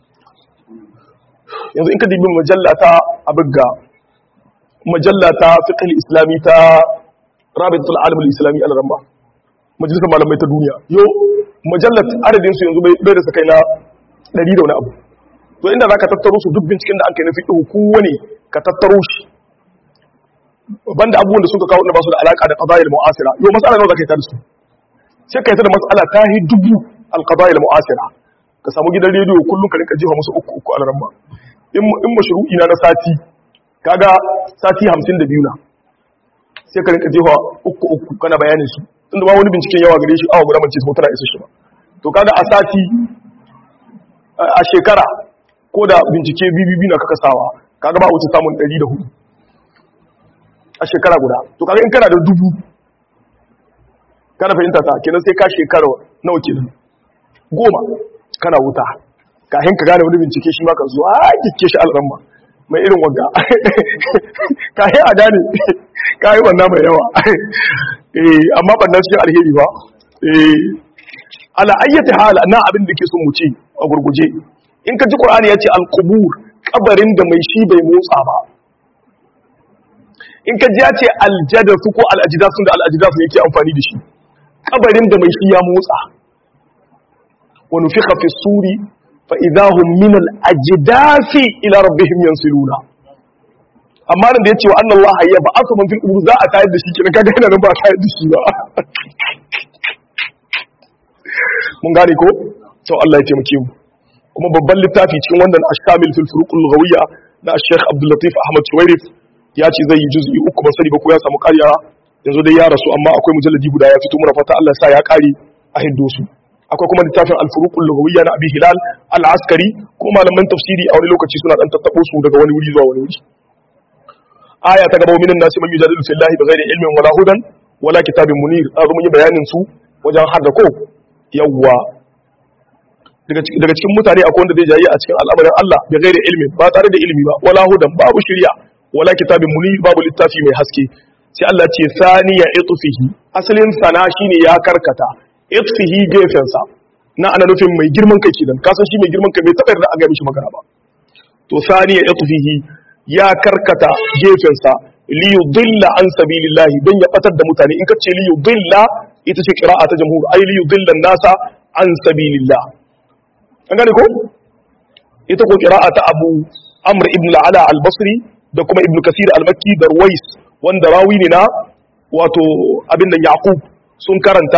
yanzu in ka dibi majalla ta abugga majalla ta fiqh islami ta rabitul alam al-islami al-ramba majalisar malamai ta duniya yo majallat adadin su yanzu bai da sakai na 100 da wani abu to inda za ka tattaro su duk binciken da an kai na fiƙi kowane ka tattaro shi banda abubuwan da suka kawo da ba su da alaƙa da ƙazayar mu'asira yau matsala nawa za ka yi ta da su sai ka yi ta da matsala ta yi dubu alƙazayar mu'asira ka samu gidan rediyo kullum ka rinka jiha musu uku uku a ramma in mashru'i na na sati kaga sati hamsin da biyu na sai ka rinka jiha uku uku kana bayanin su tunda ba wani binciken yawa gare shi awa guda mace su tana isa shi ba to kaga a sati a shekara ko da bincike bbb na kaka sawa kaga ba wuce samun 104 a shekara guda to kaga in kana da dubu kana fahimta ta kenan sai ka shekara nawa kenan goma kana wuta kafin ka gane wani bincike shi ma ka zuwa kike shi al'amma mai irin wanga kafin a gane kayi wannan mai yawa eh amma bannan cikin alheri ba eh ala ayyati hal na abin da ke son mu ci a gurguje in ka ji ƙwararri ya ce alƙubur ƙabarin da mai shi bai motsa ba in ka ji ya ce aljadasu ko al'ajidasu da al'ajidasu yake amfani da shi ƙabarin da mai shi ya motsa wani fi hafi suri fa'idahun min al'ajidafi ila rabbihim yansiluna amma da ya ce wa annan Allah ya ba aka man fil za a tayar da shi kenan kaga yana nan ba a tayar da shi ba mun gane ko to Allah ya taimake mu kuma babban littafi cikin wannan ashamil fil furuqul lughawiyya na Sheikh Abdul Latif Ahmad Shuwairif ya ce zai yi juz'i uku ba sani ba ko ya samu ƙarya yanzu dai ya rasu amma akwai mujalladi guda ya fito muna fata Allah ya sa ya ƙare a hindo su akwai kuma littafin al furuqul lughawiyya na Abi Hilal al Askari ko malaman tafsiri a wani lokaci suna dan tattabo su daga wani wuri zuwa wani wuri aya ta gaba minan nasi man yujadilu fillahi bighairi ilmin wala hudan wala kitabin munir azu mun yi bayanin su wajen har da ko yawwa daga cikin mutane akwai wanda zai jayi a cikin al'amarin Allah bi ghairi ilmi ba tare da ilimi ba wala hudan babu shari'a wala kitabin munir babu littafi mai haske sai Allah ce saniya itfihi asalin sana shine ya karkata itfihi gefen sa na ana nufin mai girman kai kidan ka san shi mai girman kai bai taɓa yarda a ga mishi magana ba to saniya itfihi ya karkata gefen sa li yudilla an sabilillahi dan ya batar da mutane in ka ce li yudilla ita ce qira'a ta jamhur ay li yudilla nasa an sabilillah an gane ko ita ko qira'a ta Abu Amr ibn al-Ala al-Basri da kuma Ibn Kasir al-Makki da Ruwais wanda rawi ne na wato abin da Yaqub sun karanta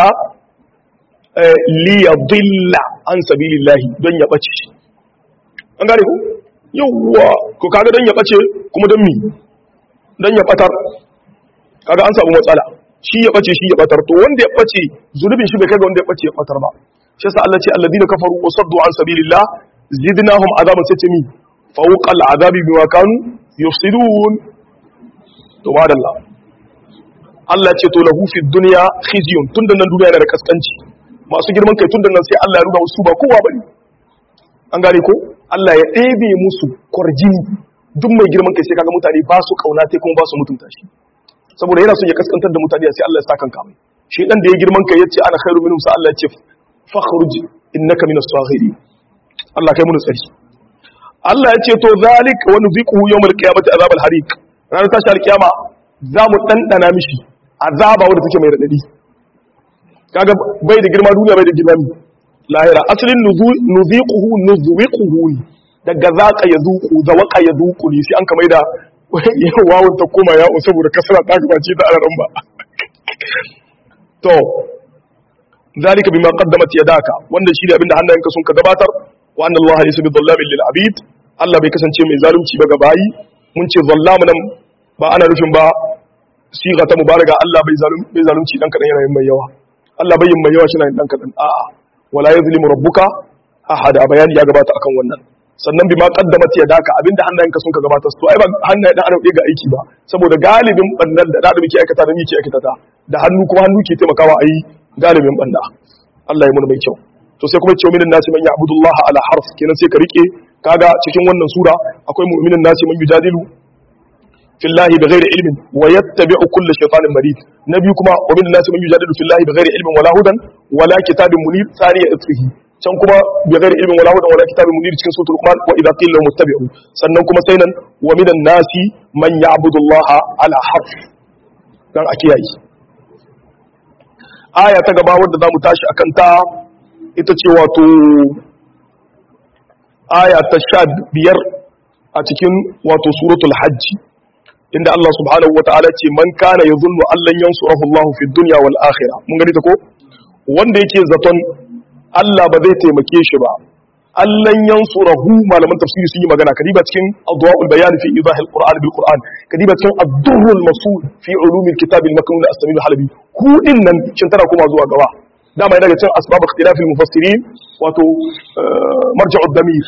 li yadilla an sabilillah don ya bace an gane ko yawwa ko kaga don ya bace kuma don mi don ya batar kaga an samu matsala shi ya bace shi ya batar to wanda ya bace zulubin shi bai kai ga wanda ya bace ya batar ba shi yasa Allah ce alladina kafaru wa saddu an sabilillah zidnahum azaban satimi fawqa al'adabi bima kanu yufsidun to madalla Allah ce to lahu fi dunya khizyun tunda nan duniya yana da kaskanci masu girman kai tunda nan sai Allah ya nuna wasu ba kowa bane an gane ko Allah ya ɗebe musu kwarjini duk mai girman kai sai kaga mutane ba su kauna sai kuma ba su mutunta shi saboda yana son ya kaskantar da mutane sai Allah ya sa kanka mai shi dan da ya girman kai yace ana khairu minhum sa Allah yace fakhruj innaka minas saghirin Allah kai mun tsari Allah yace to zalik wa nuziquhu yawmal qiyamati azab al hariq ranar tashi alkiyama za mu dandana mishi azaba wanda take mai radadi kaga bai da girma duniya bai da girma lahira asalin nuziquhu nuzwiquhu daga zaka yazuqu zawaka yazuqu ne sai an kamar da wawun ta koma ya saboda kasara ta gabace ta araran ba to zalika bima qaddamat yadaka wannan shi ne abinda hannayenka sun ka gabatar wa anna allaha laysa bi dhallamin lil abid Allah bai kasance mai zalunci ba ga bayi mun ce zallamu nan ba ana nufin ba siga ta mubaraka Allah bai zalunci bai zalunci dan kadan yana yin mai yawa Allah bai yin mai yawa shi na yin dan kadan a'a wala yazlimu rabbuka ahada bayani ya gabata akan wannan sannan bima qaddamat yadaka abinda hannayenka sun ka gabatar to ai ba hannaye dan adam ga aiki ba saboda galibin bannan da da muke aikata da muke aikata ta da hannu kuma hannu ke taimakawa a yi galibin banda Allah ya mun mai kyau to sai kuma ce minin nasi man ya'budullaha ala harf kenan sai ka rike kaga cikin wannan sura akwai mu'minin nasi man yujadilu fillahi bighairi ilmin wa yattabi'u kulla shaytanin marid nabi kuma wa minin nasi man yujadilu fillahi bighairi ilmin wala hudan wala kitabin munir thaniya itfihi can kuma bighairi ilmin wala hudan wala kitabin munir cikin suratul luqman wa idha qila lahum ittabi'u sannan kuma sai nan wa minan nasi man ya'budullaha ala harf dan a kiyaye aya ta gaba wadda za mu tashi a kanta ita ce wato aya ta sha biyar a cikin wato suratul hajji inda Allah subhanahu wa ta'ala ce man kana ya zunnu allan yansurahu Allah fi dunya wal akhirah mun gani ta ko wanda yake zaton Allah ba zai taimake shi ba allan yansurahu malaman tafsiri sun yi magana kadiba cikin adwaul bayan fi idahil qur'an bil qur'an kadiba cikin ad-durrul masul fi ulumil kitab al maknun as-samil halabi ku din nan shin tana kuma zuwa gaba dama yana daga cikin asbab ikhtilaf al mufassirin wato marja'ud damir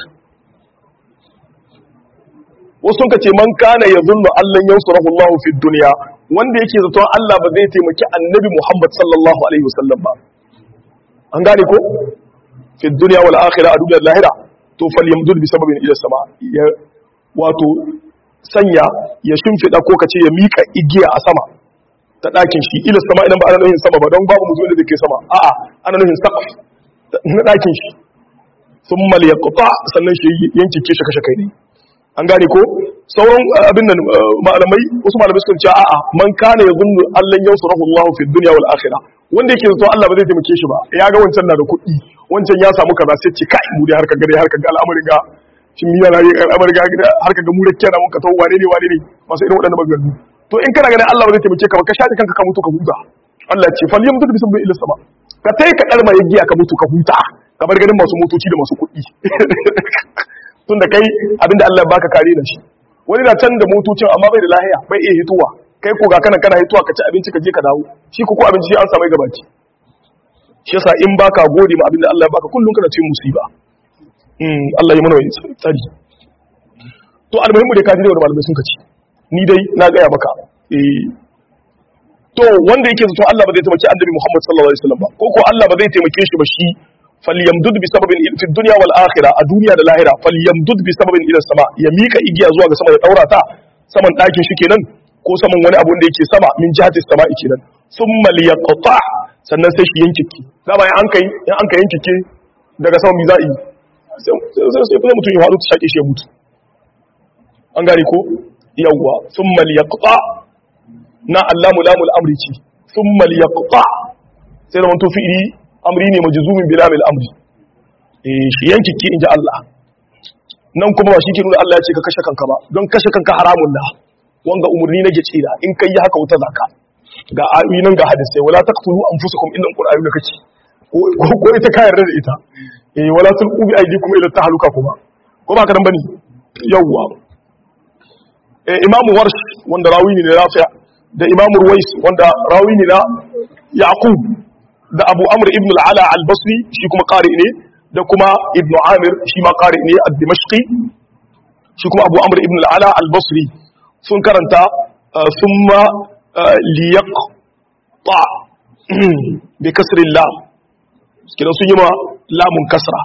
wasu ka ce man kana yazunnu allan yansurahu Allah fi dunya wanda yake zaton Allah ba zai taimaki annabi Muhammad sallallahu alaihi wasallam ba an gane ko fi duniya wal akhirah a duniyar lahira to falyamdud bi sababin ila sama ya wato sanya ya shimfida ko kace ya mika igiya a sama ta dakin shi ila sama idan ba ana nufin sama ba don babu mutum da ke sama a'a ana nufin saqaf na dakin shi thumma liyaqta sannan shi yanke shi kashe kai ne an gane ko sauran abin nan malamai wasu malamai suka ce a'a man kana yazunnu allan yansurahu Allah fi dunya wal akhirah wanda yake zato Allah ba zai taimake shi ba ya ga wancan na da kuɗi wancan ya samu kaza sai ce kai mu dai harka gare harka ga al'amarin ga shin miya na yi al'amarin ga harka ga mu da kiyana mun ka tawo wane ne wane ne masu irin waɗannan maganganu to in kana ganin Allah ba zai taimake ka ba ka shaɗi kanka ka mutu ka huta Allah ya ce fal yamdu bi sabbi ila sama ka tai ka kalma yagiya ka mutu ka huta ka bar ganin masu motoci da masu kuɗi tunda kai abinda Allah ya baka kare da shi wani na can da motocin amma bai da lahiya bai iya hituwa kai ko ga kana kana hituwa ka ci abinci ka je ka dawo shi ko abinci shi an samu gabaci shi yasa in baka gode ma abinda Allah ya baka kullun kana cikin musiba mm Allah ya mana wani tsari to almuhimmu dai ka ji da wani malamai sun kace ni dai na gaya maka eh to wanda yake zato Allah ba zai taimaki annabi Muhammad sallallahu alaihi wasallam ba ko ko Allah ba zai taimake shi ba shi falyamdud bi sababin fi dunya wal akhirah a duniya da lahira falyamdud bi sababin ila sama ya mika igiya zuwa ga sama ya daura ta saman dakin shi kenan ko saman wani abu da yake sama min jihatis sama'i kenan thumma liyaqta sannan sai shi yankike dama ya an kai in an kai yankike daga sama mi za'i sai sai kuma mutum ya faru ta shake shi ya mutu an gane ko yawwa thumma liyaqta na allamu lamul amri ce thumma liyaqta sai da wanto fi'ili amri ne majzumin bilamil amri eh shi yankike inji Allah nan kuma ba shi ke nuna Allah ya ce ka kashe kanka ba don kashe kanka haramun da wanga umarni na gece da in kai yi haka wuta zaka ga ayoyi nan ga hadisai wala taqtulu anfusakum illa alqur'ani da kace ko ko ita ka yarda da ita eh wala tulqu bi aydikum ila tahluka kuma ko ba ka dan bane yawwa eh imam warsh wanda rawi ne rafi da imam ruwais wanda rawi ne na yaqub da abu amr ibn al-ala al-basri shi kuma qari ne da kuma ibn amir shi ma qari ne ad-dimashqi shi kuma abu amr ibn al-ala al-basri sun karanta sun ma liyak ta bi kasirin lam kidan sun yi ma lamun kasra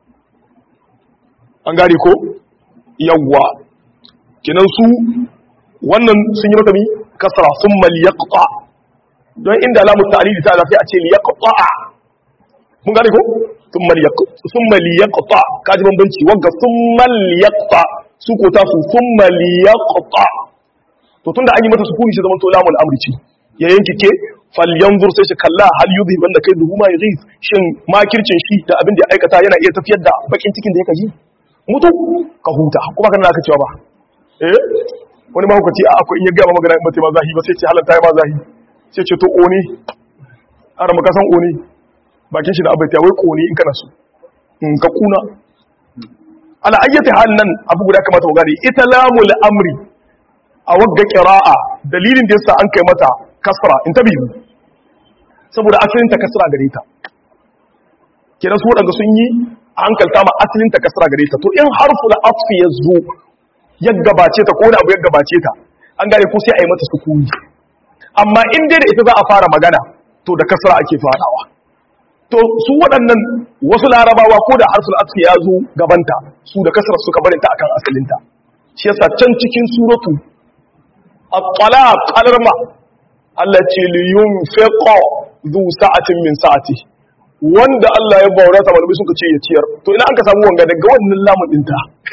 an gari ko yawwa kidan su wannan sun yi mata mi kasra sun ma liyak ta don inda lamu ta'lili ta sai a ce li yaqta mun gane ko thumma li yaqta thumma li yaqta kaji bambanci wagga thumma li yaqta su ko ta su thumma li yaqta to tunda an yi mata sukuni shi zaman to lamul amri ce ya yanke ke falyanzur sai shi kalla hal yudhi banda kai duhuma yughith shin makircin shi da abin da ya aikata yana iya tafiyar da bakin cikin da ya kaji mutu ka huta kuma kana aka cewa ba eh wani mahaukaci a akwai in ya gaba magana in mace ma zahi ba sai ce halatta ya ma zahi sai ce to oni ara maka san oni bakin shi da abai ta wai koni in kana so in ka kuna ala ayyati hal nan abu guda kamata mu gane ita lamul amri a wagga qira'a dalilin da yasa an kai mata kasra in tabi saboda asalin ta kasra gare ta kira su wadanda sun yi hankalta ma asalin ta kasra gare ta to in harful atfi yazo ya gabace ta ko wani abu ya gabace ta an gane ko sai a yi mata sukuni amma in dai da ita za a fara magana to da kasra ake farawa to su waɗannan wasu larabawa ko da harful atfi ya zo gabanta su da kasra suka barinta akan asalinta shi yasa can cikin suratu at-talaq alarma Allah ce li yunfiqa zu sa'atin min sa'ati wanda Allah ya baura ta malamai suka ce ya ciyar to ina an ka samu wanga daga wannan lamun dinta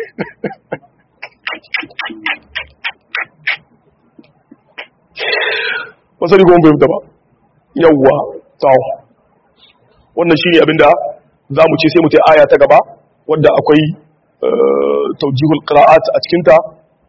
wasu rigon bai da ba yawwa tawo wannan shi ne abinda za mu ce sai mu ta aya ta gaba wadda akwai taujihul qira'at a cikinta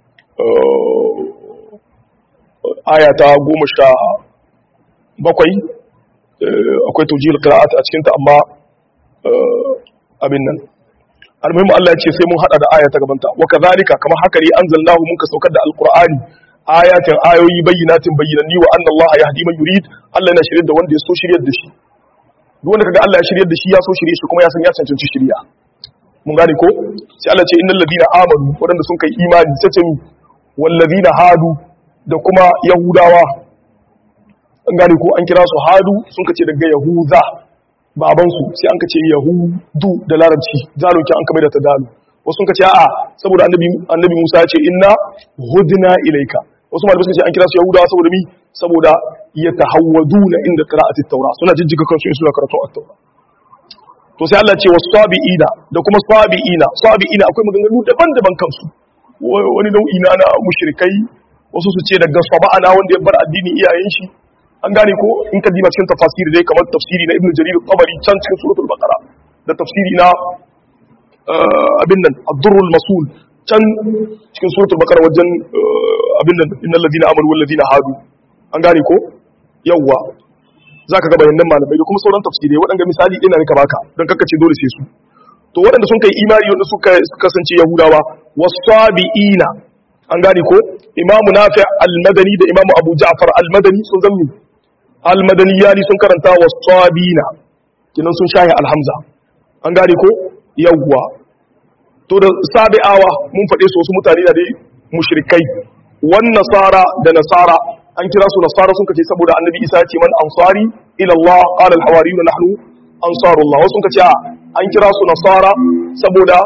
aya ta goma sha bakwai akwai taujihul qira'at a cikinta amma abin nan almuhimmu Allah ya ce sai mun hada da aya ta gabanta wa kadhalika kama haka ne anzalnahu mun ka saukar da alqur'ani ayatin ayoyi bayyinatin bayyinanni wa anna Allah yahdi man yurid Allah yana shirye da wanda ya so shiryar da shi duk wanda kaga Allah ya shiryar da shi ya so shirye shi kuma ya san ya cancanci shirya mun gane ko sai Allah ce innal ladina amanu wadanda sun kai imani sai ce wal ladina hadu da kuma yahudawa an gane ko an kira su hadu sun kace daga yahuza baban su sai an kace yahudu da larabci zaloki an kamar da ta dalu wasu sun kace a'a saboda annabi annabi Musa ya ce inna hudna ilaika wasu malamai suka ce an kira su yahudawa saboda mi saboda yatahawwaduna inda qira'ati at-taura suna jijjiga kansu in suna karatu at-taura to sai Allah ce wasu sabi'ina da kuma sabi'ina sabi'ina akwai maganganu daban-daban kansu wani nau'i na na mushrikai wasu su ce daga saba'ana wanda ya bar addini iyayen shi an gane ko in ka diba cikin tafsiri dai kamar tafsiri na ibnu jarir tabari can cikin suratul baqara da tafsiri na abin nan ad-durrul masul can cikin suratul baqara wajen abin nan innal ladina amanu wal ladina hadu an gane ko yawwa za ka ga bayanan malamai da kuma sauran tafsirai waɗanda misali ɗina ne ka baka don kakkace dole sai su to waɗanda sun kai imani wanda suka kasance yahudawa wasabi'ina an gane ko imamu nafi al-madani da imamu abu ja'far al-madani sun zammi al-madani yani sun karanta wasabina kinan sun shahi alhamza an gane ko yawwa to da sabi'awa mun faɗe su wasu mutane da dai mushrikai wan nasara da nasara an kira su nasara sun kace saboda annabi isa ce man ansari ila Allah qala al hawariyun nahnu ansarullah wasu sun kace an kira su nasara saboda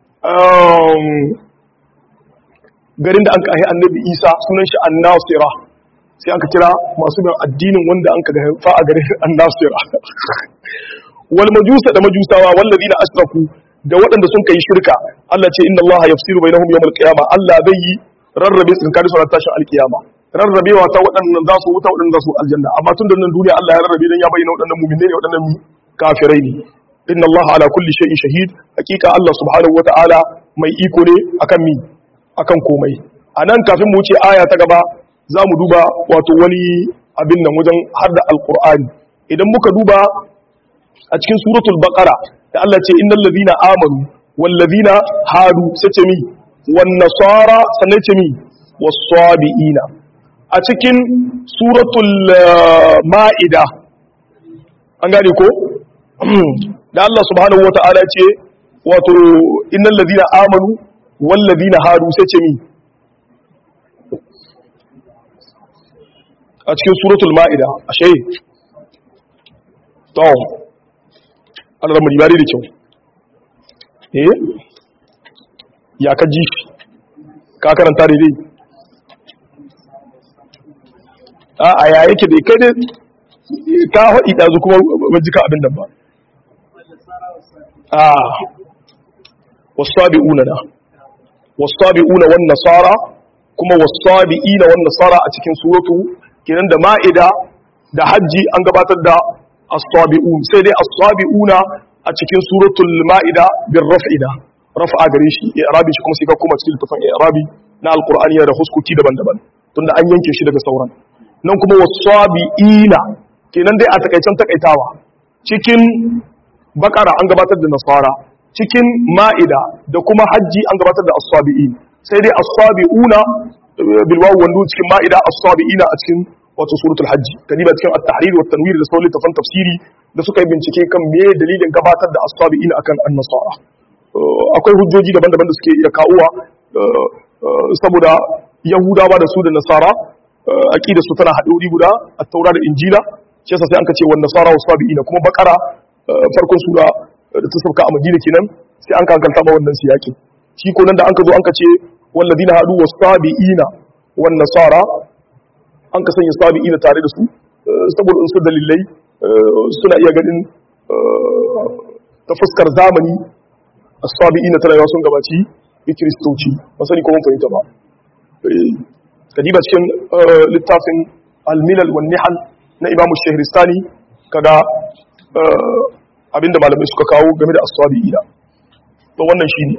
garin da an kai annabi isa sunan shi an-nasira sai an ka kira masu bin addinin wanda an ka ga fa a garin an-nasira wal majusa da majusawa wallazina asraku da waɗanda sun kai shirka Allah ce inna Allah yafsiru bainahum yawmal qiyamah Allah zai yi rarrabe tsakanin su ran tashin alkiyama rarrabewa ta waɗannan za su wuta waɗannan za su aljanna amma tun da nan duniya Allah ya rarrabe dan ya bayyana waɗannan mu'minai ne waɗannan kafirai ne inna Allah ala kulli shay'in shahid hakika Allah subhanahu wata'ala mai iko ne akan mi akan komai anan kafin mu wuce aya ta gaba za mu duba wato wani abin nan wajen har da alqur'ani idan muka duba a cikin suratul baqara da Allah ce innal ladina amanu wal ladina hadu sai ce mi wan nasara sannan ce mi was sabiina a cikin suratul ma'ida an gane ko da Allah subhanahu wata'ala ce wato innal ladina amanu wal ladina hadu sai ce mi a cikin suratul ma'ida ashe to Allah mu ribari da kyau eh ya ka ji ka karanta daidai a ya yake da kai dai ka haɗi ɗazu kuma ban jika abin nan ba a wasabi'una na wasabi'una wan nasara kuma wasabi'ina wan nasara a cikin suratu kenan da ma'ida da hajji an gabatar da as-sabi'un sai dai as-sabi'una a cikin suratul ma'ida bir raf'ina raf'a gare shi i'rabi shi kuma sai ka koma cikin littafin i'rabi na alqur'ani da huskuki daban-daban tunda an yanke shi daga sauran nan kuma wasabi'ina kenan dai a takaicen takaitawa cikin bakara an gabatar da nasara cikin ma'ida da kuma hajji an gabatar da as-sabi'in sai dai as-sabi'una bil wawu wandu cikin ma'ida as-sabi'ina a cikin wato suratul hajji kadiba cikin at-tahrir wa tanwir da sauran tafan tafsiri da suka yi bincike kan me dalilin gabatar da as-sabi'ina akan an-nasara akwai hujjoji daban-daban da suke iya kawowa saboda yahudawa da su da nasara aqida su tana haɗe wuri guda at-taura da injila shi yasa sai an ka ce wan nasara was-sabi'ina kuma bakara farkon sura da ta sauka a madina kenan sai an kankanta ma wannan siyaki shi ko nan da an ka zo an ka ce walladina hadu was-sabiina wan nasara an ka sanya sabiina tare da su saboda in su dalilai suna iya ganin ta fuskar zamani as-sabiina tana yawa sun gabaci bi kristoci ba sani ko mun fahimta ba kadiba cikin littafin al-milal wan nihal na imamu shahristani kaga abinda malamai suka kawo game da as-sabiina to wannan shine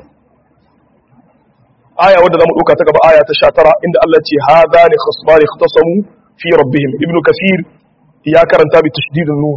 aya wadda zamu dauka ta gaba aya ta 19 inda Allah ce hadani khasmani ikhtasamu fi rabbihim ibnu kathir ya karanta bi tashdid an-nun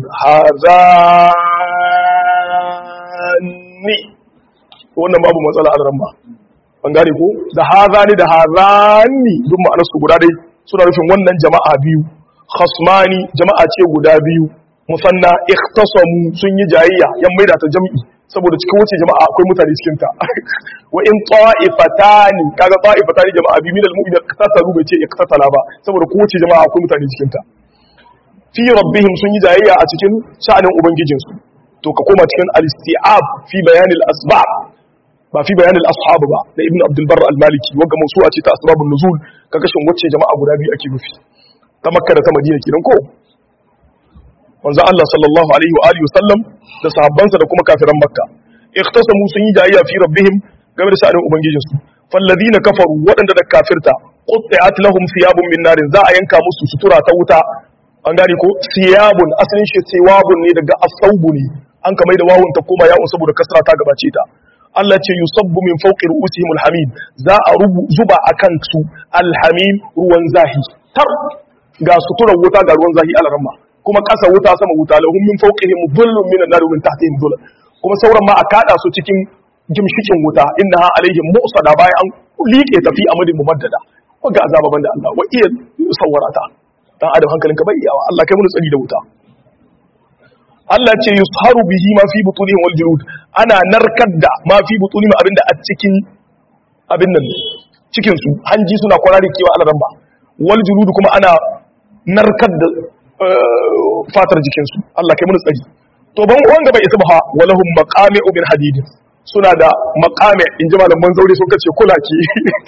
hadani wannan babu matsala a ramma an gane ko da hadani da hadani duk ma'anar su guda dai suna nufin wannan jama'a biyu khasmani jama'a ce guda biyu musanna ikhtasamu sun yi jayayya yan maida ta jam'i saboda cikin wace jama'a akwai mutane cikin ta wa in ta'ifatani kaga ta'ifatani jama'a bi minal mu'minin qatasalu bai ce iqtatala ba saboda kowace jama'a akwai mutane cikin ta fi rabbihim sun yi jayayya a cikin sha'anin ubangijin su to ka koma cikin al-isti'ab fi bayan al-asbab ba fi bayan al-ashab ba da ibnu abdul barr al-maliki wanda mawsu'a ce ta asbabun nuzul ka kashin wacce jama'a guda biyu ake nufi ta makka da ta madina kenan ko manzo Allah sallallahu alaihi wa alihi wasallam da sahabbansa da kuma kafiran makka ikhtasamu sun yi jayayya fi rabbihim game da sha'anin ubangijin su falladina kafaru waɗanda da kafirta qutti'at lahum thiyabun min narin za a yanka musu sutura ta wuta an gane ko thiyabun asalin shi thiyabun ne daga asaubu ne an ka mai da wawun ta koma ya'un saboda kasra ta gabace ta Allah ce yusabbu min fawqi ru'usihim alhamim za a rubu zuba akan su alhamim ruwan zahi tar ga suturar wuta ga ruwan zahi alaramma kuma ƙasa wuta sama wuta lahum min fawqihim dhullun min an-nar min tahtihim dhullun kuma sauran ma a kada su cikin gimshikin wuta innaha alaihim mu'sada bayan an liƙe tafi amadin mumaddada wanda azaba banda Allah wa iya sawarata dan adam hankalinka bai iyawa Allah kai mun tsari da wuta Allah ce yusharu bihi ma fi butunihim wal julud ana narkar da ma fi butunihim abinda a cikin abin nan cikin su hanji suna kwarare kewa alaran ba wal julud kuma ana narkar da fatar jikinsu Allah kai mun tsari to ban wanda bai isa ba walahum maqami'u min hadid suna da maqami in ji malaman zaure sun kace kulaki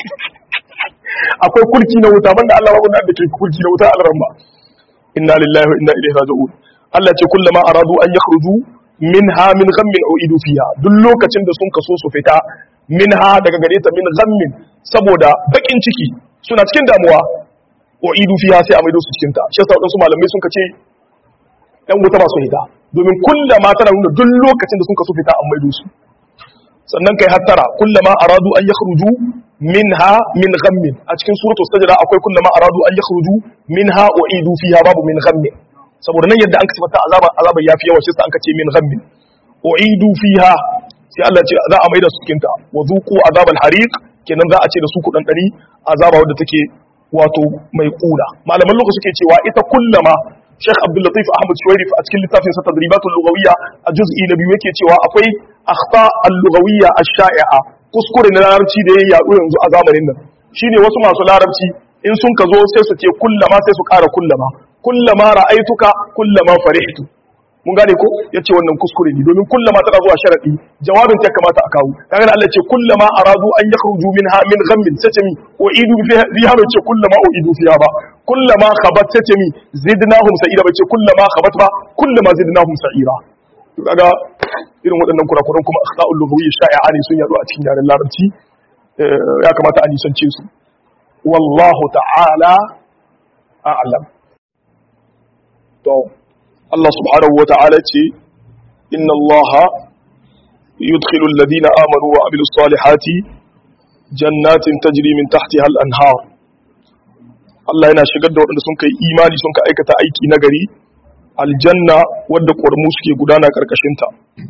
akwai kulki na wuta banda Allah babu da ke kulki na wuta alramma inna lillahi wa inna ilaihi raji'un Allah ce kullama aradu an yakhruju minha min ghammin uidu fiha duk lokacin da sun kaso su fita minha daga gare ta min ghammin saboda bakin ciki suna cikin damuwa wa idu fiha sai a maido su cikin ta shi yasa wadansu malamai sun kace ɗan wuta ba su hita domin kullama tana nuna duk lokacin da sun kaso fita an maido su sannan kai hattara kullama aradu an yakhruju minha min ghammin a cikin suratul sajda akwai kullama aradu an yakhruju minha wa idu fiha babu min ghammin saboda nan yadda an kasafata azaba azaba yafi yawa shi yasa an kace min ghammin wa idu fiha sai Allah ce za a maida su cikin ta wa zuqu azabal hariq kenan za a ce da su kudan dari azaba wadda take wato mai kula malaman lokaci suke cewa ita kullama Sheikh Abdul Latif Ahmad Shuwairif a cikin littafin sa Tadribatul Lughawiyya a juz'i na biyu yake cewa akwai akhta al-lughawiyya ash-sha'i'a kuskure na larabci da ya yaɗu yanzu a zamanin nan shine wasu masu larabci in sun ka zo sai su ce kullama sai su ƙara kullama kullama ra'aituka kullama farihtu mun gane ko yace wannan kuskure ne domin kullama tana zuwa sharadi jawabin ta kamata a kawo kaga Allah yace kullama aradu an yakhruju minha min ghammin satami wa idu fiha fiha ba ce kullama uidu fiha ba kullama khabat satami zidnahum sa'ira ba ce kullama khabat ba kullama zidnahum sa'ira to kaga irin waɗannan kurakuran kuma akhta'ul lughawiyya sha'i'a ne sun yaro a cikin yaren larabci ya kamata a nisance su wallahu ta'ala a'lam to Allah subhanahu wa ta'ala ce inna Allah yudkhilu alladhina amanu wa amilus salihati jannatin tajri min tahtiha al-anhar Allah yana shigar da waɗanda sun kai imani sun ka aikata aiki nagari aljanna wadda ƙwarmu suke gudana ƙarƙashinta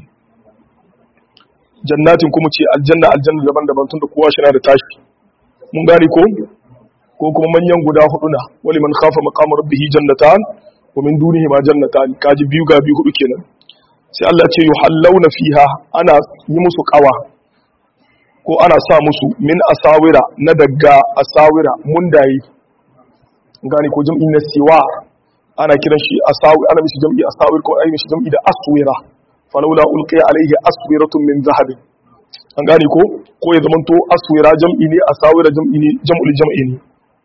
jannatin kuma ce aljanna aljanna daban-daban tun da kowa shi na da tashi mun gane ko ko kuma manyan guda hudu na wali man khafa maqama rabbihi jannatan wa min dunihi ma jannatan kaji biyu ga biyu hudu kenan sai Allah ya ce yuhallawna fiha ana yi musu kawa ko ana sa musu min asawira na daga asawira mundaye gane ko jam'i na siwa ana kiran shi asawir ana mishi jam'i asawir ko ai mishi jam'i da aswira falawla ulqiya alayhi aswiratun min zahab an gane ko ko ya zamanto aswira jam'i ne asawira jam'i ne jam'ul jam'i ne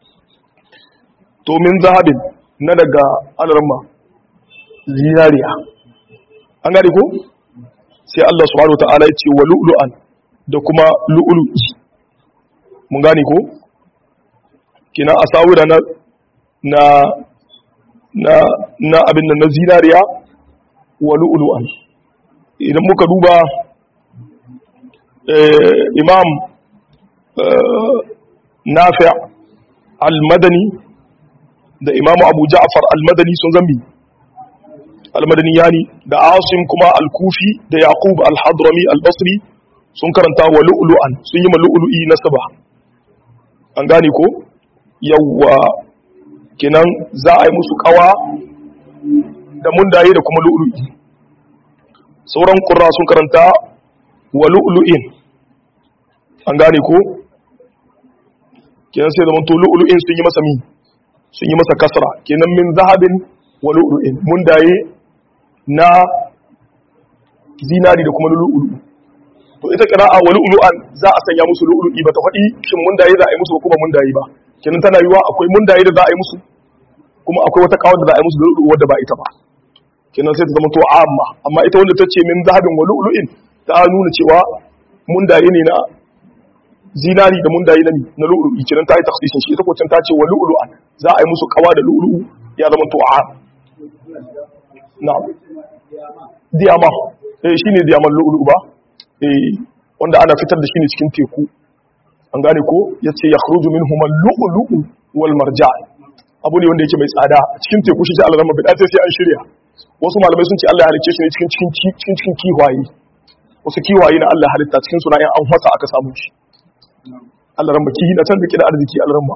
to min zahabin na daga alarma zinariya an gane ko sai Allah subhanahu wataala ya ce wa lu'lu'an da kuma lu'lu'i mun gane ko kina asawira na na na na abin nan na zinariya wa lu'lu'an idan muka duba imam nafi al-madani da imam abu ja'far al-madani sun zambi al-madani yani da asim kuma al-kufi da yaqub al-hadrami al-basri sun karanta wa lu'lu'an sun yi ma lu'lu'i nasaba an gane ko yawwa kenan za a yi musu kawa da mundaye da kuma lu'lu'i sauran ƙura sun karanta wa lu'lu'in an gane ko kenan sai zaman to lu'lu'in sun yi masa mi sun yi masa kasra kenan min zahabin wa lu'lu'in mundaye na zinari da kuma lu'lu'u to ita qira'a wa lu'lu'an za a sanya musu lu'lu'i ba ta faɗi shin mundaye za a yi musu ko kuma mundaye ba kenan tana yiwa akwai mundaye da za a yi musu kuma akwai wata kawar da za a yi musu da lu'lu'u wadda ba ita ba kenan sai ta zama to amma amma ita wanda ta ce min zahabin wa lu'lu'in ta nuna cewa mundaye ne na zinari da mundaye na na lu'lu'i kenan ta yi takhsisin shi ita ko ta ce wa lu'lu'an za a yi musu kawa da lu'lu'u ya zama to am na'am diyama eh shine diyaman lu'lu'u ba eh wanda ana fitar da shi ne cikin teku an gane ko yace yakhruju minhum al-lu'lu'u wal marjan abu ne wanda yake mai tsada cikin teku shi sai Allah rama bida sai an shirya wasu malamai sun ce Allah ya halicce shi ne cikin cikin cikin cikin kiwaye wasu kiwaye na Allah halitta cikin sunayen an hwasa aka samu shi Allah ramba ki na can da kida arziki Allah ramba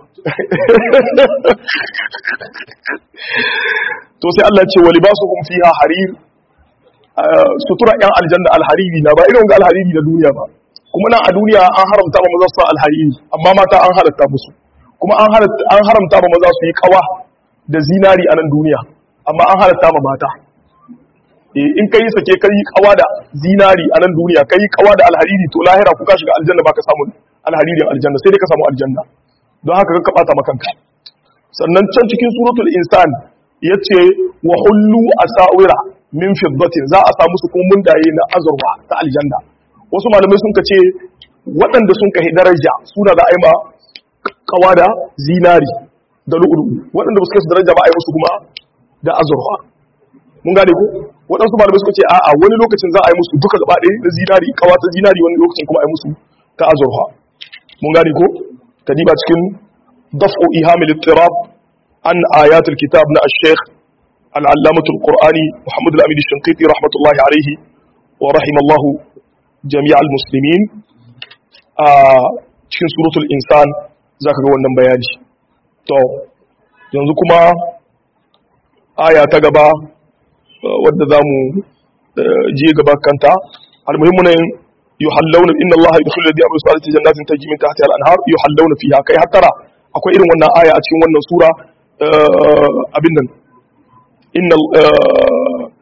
to sai Allah ce wali basuhum fiha harir sutura yan aljanna alhariri na ba irin ga alhariri na duniya ba kuma nan a duniya an haramta ba maza su alhariri amma mata an halatta musu kuma an haramta ba maza su yi kawa da zinari a nan duniya amma an halatta ma mata in ka yi sake ka yi kawa da zinari a nan duniya ka yi kawa da alhariri to lahira kuka shiga aljanna ba ka samu alharirin aljanna sai dai ka samu aljanna don haka ka bata makanka sannan can cikin suratul insan yace wa hullu asawira min fiddatin za a samu su kuma mundaye na azurwa ta aljanna wasu malamai sun ce waɗanda sun kai daraja suna da aima kawa da zinari da lu'ulu waɗanda ba su kai su daraja ba a yi musu kuma da azurwa mun gane ko waɗansu malamai suka ce a'a wani lokacin za a yi musu duka gaba ɗaya da zinari kawa ta zinari wani lokacin kuma a yi musu ta azurwa mun gane ko kadiba cikin daf'u ihamil ittirab an ayatul kitab na ash-shaykh al-allamah al-qur'ani muhammad al-amin ash-shanqiti rahmatullahi alayhi wa rahimallahu jami' al-muslimin a cikin suratul insan zaka ga wannan bayani to yanzu kuma aya ta gaba wadda zamu je gaba kanta al-muhimmu ne yuhallawna inna allaha yadkhulu alladhina amanu salati jannatin tajri min tahtiha al-anhar yuhallawna fiha kai hattara akwai irin wannan aya a cikin wannan sura abin nan inna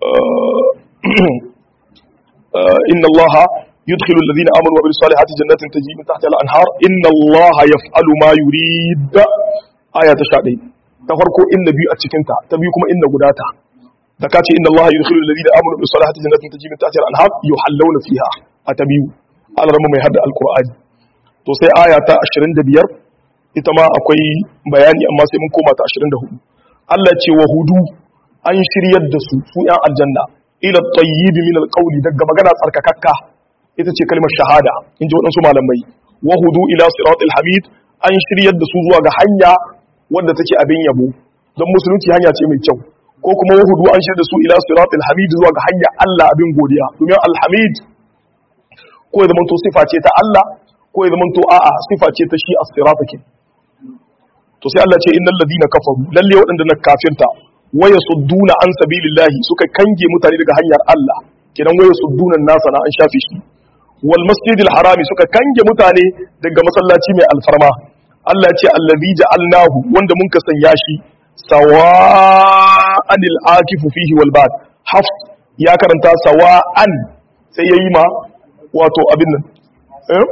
inna allaha yudkhilu alladhina amanu wa bil salihati jannatin tajri min tahtiha al-anhar inna allaha yaf'alu ma yurid aya ta 11 ta farko inna biyu a cikin ta ta biyu kuma inna gudata da kace inna allaha yudkhilu alladhina amanu wa bil salihati jannatin tajri min tahtiha al-anhar yuhallawna fiha a ta biyu al-ramu mai hadda al-qur'ani to sai aya ta 25 ita ma akwai bayani amma sai mun koma ta 24 Allah ce wa hudu an shiryar da su su ‘yan aljanna ila tayyibi min alƙauli daga magana tsarkakakka ita ce kalmar shahada in ji waɗansu malamai wa hudu ila siratul hamid an shiryar da su zuwa ga hanya wadda take abin yabo don musulunci hanya ce mai kyau ko kuma wa hudu an shiryar da su ila siratul hamid zuwa ga hanya Allah abin godiya domin alhamid ko ya zamanto sifa ce ta Allah ko ya zamanto a'a sifa ce ta shi as-siratakin to sai Allah ce innal ladina kafaru lalle waɗanda na kafirta waya sudduna an sabilillahi suka kange mutane daga hanyar Allah kidan waya sudduna nasa na an shafe shi wal masjidil harami suka kange mutane daga masallaci mai alfarma Allah ya ce allazi ja'alnahu wanda mun ka sanya shi sawa'anil akifu fihi wal bad haf ya karanta sawa'an sai yayi ma wato abin nan eh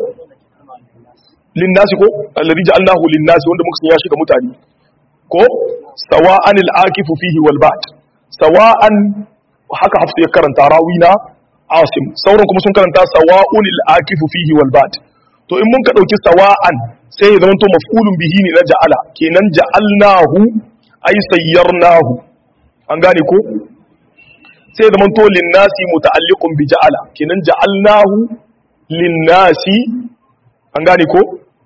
linnasi ko allazi ja'alnahu linnasi wanda muka sanya shi ga mutane ko sawa'an al-akifu fihi wal ba'd sawa'an haka hafsu ya karanta rawina asim sauran kuma sun karanta sawa'un al-akifu fihi wal ba'd to in mun ka dauki sawa'an sai ya zama to maf'ulun bihi ne na ja'ala kenan ja'alnahu ay sayyarnahu an gane ko sai ya zama to linnasi muta'alliqun bi ja'ala kenan ja'alnahu linnasi an gane ko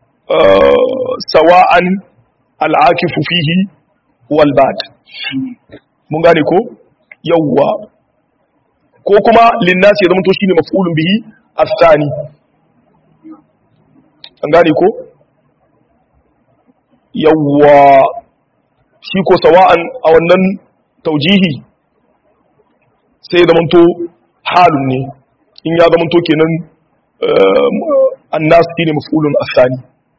sawa'an al'akifu fihi walbad mun gane ko yawwa ko kuma linnasi ya zama to shine maf'ulun bihi afsani an gane ko yawwa shi ko sawa'an a wannan taujihi sai ya zama to halun ne in ya zama to kenan annas shine maf'ulun afsani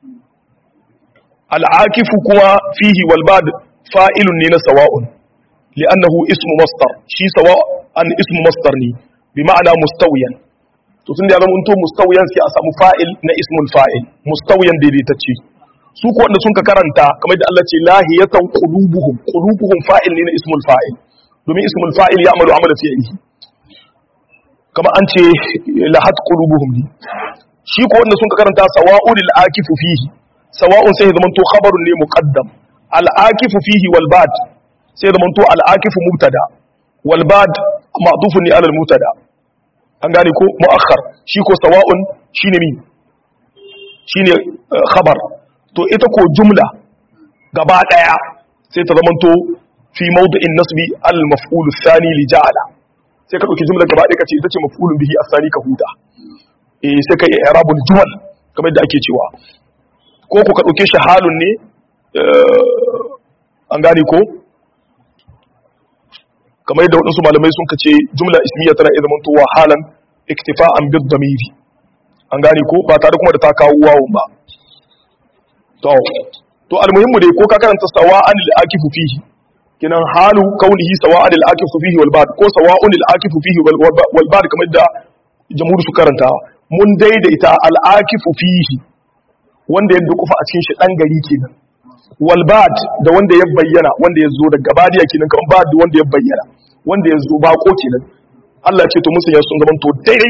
al'akifu kuma fihi walbad fa'ilun ne na sawa'un li'annahu ismu mastar shi sawa'an ismu mastar ne bi ma'ana mustawiyan to tun da ya zama mustawiyan sai a samu fa'il na ismul fa'il mustawiyan daidaitacce su ko wanda sun ka karanta kamar da Allah ce lahiyatan qulubuhum qulubuhum fa'il ne na ismul fa'il domin ismul fa'il ya amalu amala fi'ili kamar an ce lahat qulubuhum ne shi ko wanda sun ka karanta sawa'ul akifu fihi sawa'un sai zaman to khabarun ne muqaddam al-akifu fihi wal bad sai zaman to al-akifu mubtada wal bad ma'dufun ne ala al-mubtada an gane ko muakhar shi ko sawa'un shine mi shine khabar to ita ko jumla gaba daya sai ta zaman to fi mawdu'in nasbi al-maf'ul ath-thani li ja'ala sai ka dauki jumla gaba daya kace ita ce maf'ulun bihi ath-thani ka huta eh sai ka yi i'rabul jumal kamar da ake cewa ko ku ka ɗauke shi halun ne an gane ko kamar yadda waɗansu malamai sun kace jumla ismiya tana iya zama towa halan iktifa'an bid damiri an gane ko ba tare kuma da ta kawo wawon ba to to almuhimmu dai ko ka karanta sawa'an lil akifu fihi kinan halu kaunihi sawa'an lil akifu fihi wal bad ko sawa'un lil akifu fihi wal bad kamar da jamhur su karanta mun daidaita al akifu fihi wanda ya dukufa a cikin shi dan gari kenan walbad da wanda ya bayyana wanda ya zo daga badiya kenan kan bad wanda ya bayyana wanda ya zo bako kenan Allah ce to musu ya sun gaban to daidai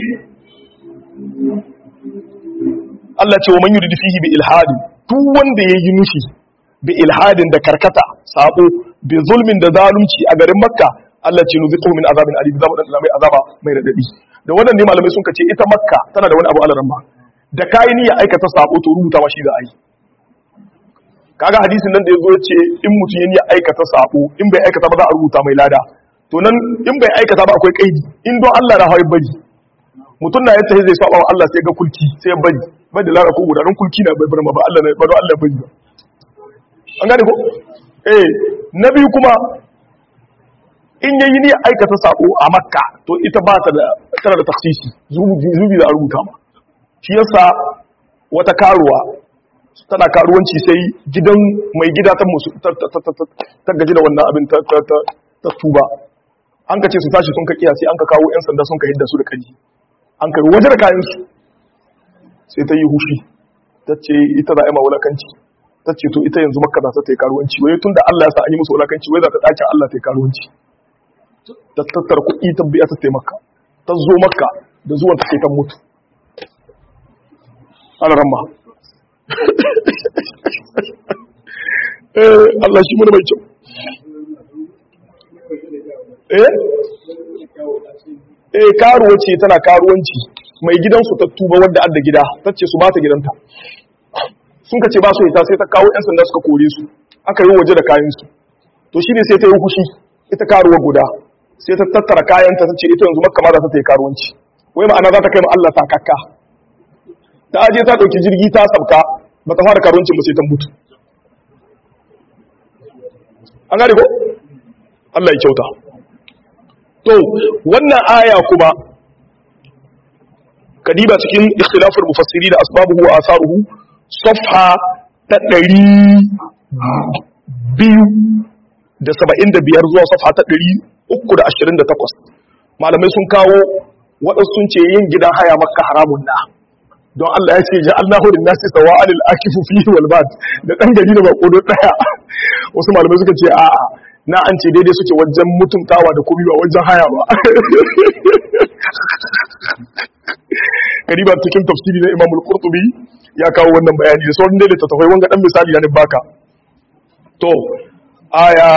Allah ce wa man yuridu fihi bi ilhadin duk wanda ya yi nufi bi ilhadin da karkata sabo bi zulmin da zalunci a garin makka Allah ce nuziquhu min azabin alim zamu dan mai azaba mai radadi da wannan ne malamai sun kace ita makka tana da wani abu alaran ba da kayi niyya aikata sabo to rubuta ma shi za a yi kaga hadisin nan da yazo ya ce in mutum ya niyya aikata sabo in bai aikata ba za a rubuta mai lada to nan in bai aikata ba akwai kaidi in don Allah na hawi bari mutum na yace zai saba wa Allah sai ga kulki sai ya bari bai da lada ko guda don kulki na bai bar ma ba Allah na ba don Allah bari ba an gane ko eh na biyu kuma in yayi niyya aikata sabo a makka to ita ba ta da tana da taksisi zubi zubi da a rubuta ma shi yasa wata karuwa tana karuwanci sai gidan mai gida ta musu ta gaji da wannan abin ta tuba an ka ce su tashi sun ka kiya sai an ka kawo yan sanda sun ka hidda su da kaji an ka waje da kayan su sai ta yi hushi ta ce ita za a yi ma wulakanci ta ce to ita yanzu makka za ta yi karuwanci wai tun da Allah ya sa an yi musu wulakanci wai za ta ɗakin Allah ta yi karuwanci ta tattara kuɗi ta biya ta taimaka ta zo makka da zuwan ta sai ta mutu ana ramma Allah shi mana mai kyau eh eh karuwa ce tana karuwanci mai gidansu ta tuba wanda adda gida ta ce su ba ta gidanta sun ka ce ba su ita sai ta kawo 'yan sanda suka kore su aka yi waje da kayansu to shi ne sai ta yi kushi ita karuwa guda sai ta tattara kayanta ta ce ita yanzu makka ma za ta yi karuwanci wai ma'ana za ta kai ma Allah sakakka ta aje ta ɗauki jirgi ta sabka ba ta fara karuwancin ba sai ta mutu an gane ko Allah ya kyauta to wannan aya kuma kadiba cikin ikhtilafur mufassiri da asbabuhu wa asaruhu safha ta ɗari biyu da saba'in da biyar zuwa safha ta ɗari uku da ashirin da takwas malamai sun kawo waɗansu sun ce yin gidan haya makka haramun na don Allah ya ce ja'alna hudun nasi sawa alil akifu fihi wal bad da ɗan gari da bako ɗaya wasu malamai suka ce a'a na an ce daidai suke wajen mutuntawa da komi ba wajen haya ba kariba cikin tafsiri na imamul qurtubi ya kawo wannan bayani da sauran dai ta tafai wanga dan misali na baka to aya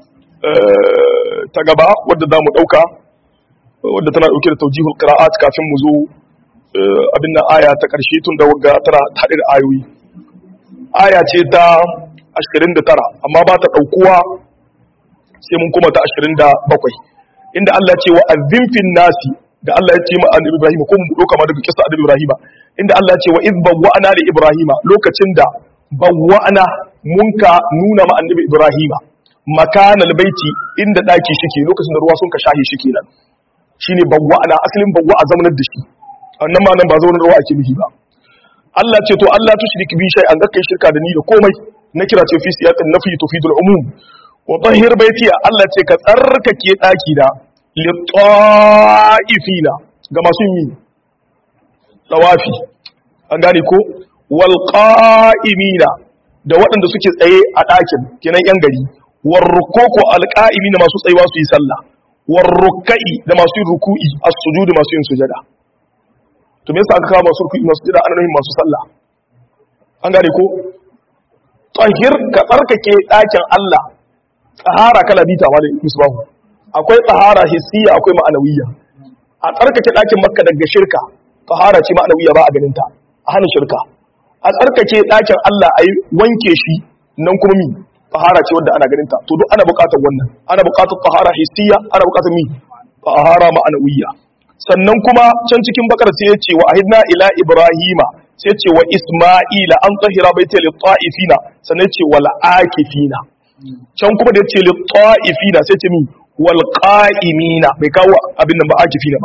ta gaba wadda zamu dauka wadda tana dauke da tawjihul qira'at kafin mu zo abin nan aya ta karshe tun da wagga tana hade da ayoyi aya ce ta 29 amma ba ta daukuwa sai mun kuma ta 27 inda Allah ce wa azzin fin nasi da Allah ya ce ma annabi Ibrahim ko mu doka ma daga kissa annabi Ibrahim inda Allah ya ce wa iz bawwa'na li Ibrahim lokacin da bawwa'na munka nuna ma annabi Ibrahim makanal baiti inda daki shike lokacin da ruwa sun ka shahi shi kenan shine bawwa'na asalin bawwa'a zamanar da shi annan ma nan ba zaunar ruwa ake nufi ba Allah ce to Allah tushrik bi shay an ga kai shirka da ni da komai na kira ce fi siyaqin nafi tufidul umum wa tahir baiti Allah ce ka tsarkake daki da litta'ifina ga masu yi tawafi an gane ko wal qa'imina da waɗanda suke tsaye a ɗakin kenan yan gari war rukoko al qa'imina masu tsayuwa su yi sallah war rukai da masu yin ruku'i as-sujud masu yin sujada to me yasa aka kawo masu ruku'i masu sujada ana nufin masu sallah an gane ko tahir ka tsarkake ɗakin Allah tsahara kala bita ma da misbahu akwai tsahara hissiya akwai ma'anawiyya a tsarkake ɗakin makka daga shirka tsahara ce ma'anawiyya ba a ganin ta a hana shirka a tsarkake ɗakin Allah a yi wanke shi nan kuma mi tsahara ce wadda ana ganin ta to duk ana buƙatar wannan ana buƙatar tsahara hissiya ana buƙatar mi tsahara ma'anawiyya sannan kuma can cikin bakar sai ya ce wa ahidna ila ibrahima sai ce wa isma'ila an tsahira baita lit ta'ifina sannan ce wal akifina can kuma da ya ce lit ta'ifina sai ce mi walƙa'imina bai kawo abin nan ba akifi na ba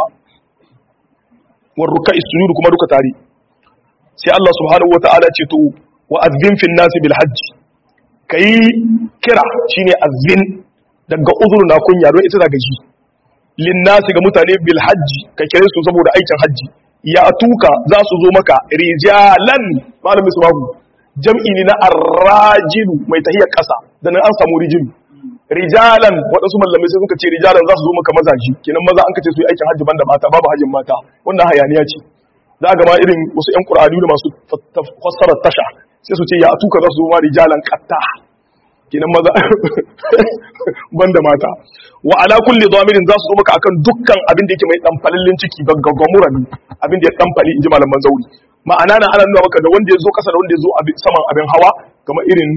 warruka isujud kuma duka tare sai Allah subhanahu wa ta'ala ce to wa azzin fin nasi bil hajj kai kira shine azzin daga uzur na kunya don ita daga ji lin nasi ga mutane bil hajj ka kire su saboda aikin hajji ya tuka za su zo maka rijalan malamin su babu jam'i ne na arrajilu mai tahiyar ƙasa da nan an samu rijilu rijalan waɗansu mallamai sai suka ce rijalan za su zo maka mazaji kenan maza an kace su yi aikin hajji banda mata babu hajjin mata wannan hayaniya ce za ga ma irin wasu ƴan qur'ani da masu fassarar tasha sai su ce ya tuka za su zo ma rijalan qatta kenan maza banda mata wa ala kulli dhamirin za su zo maka akan dukkan abin da yake mai dan falallin ciki gaggamuran abin da ya dan fali inji malaman zauri ma'ana na ana nuna maka da wanda ya zo kasa da wanda ya zo saman abin hawa kamar irin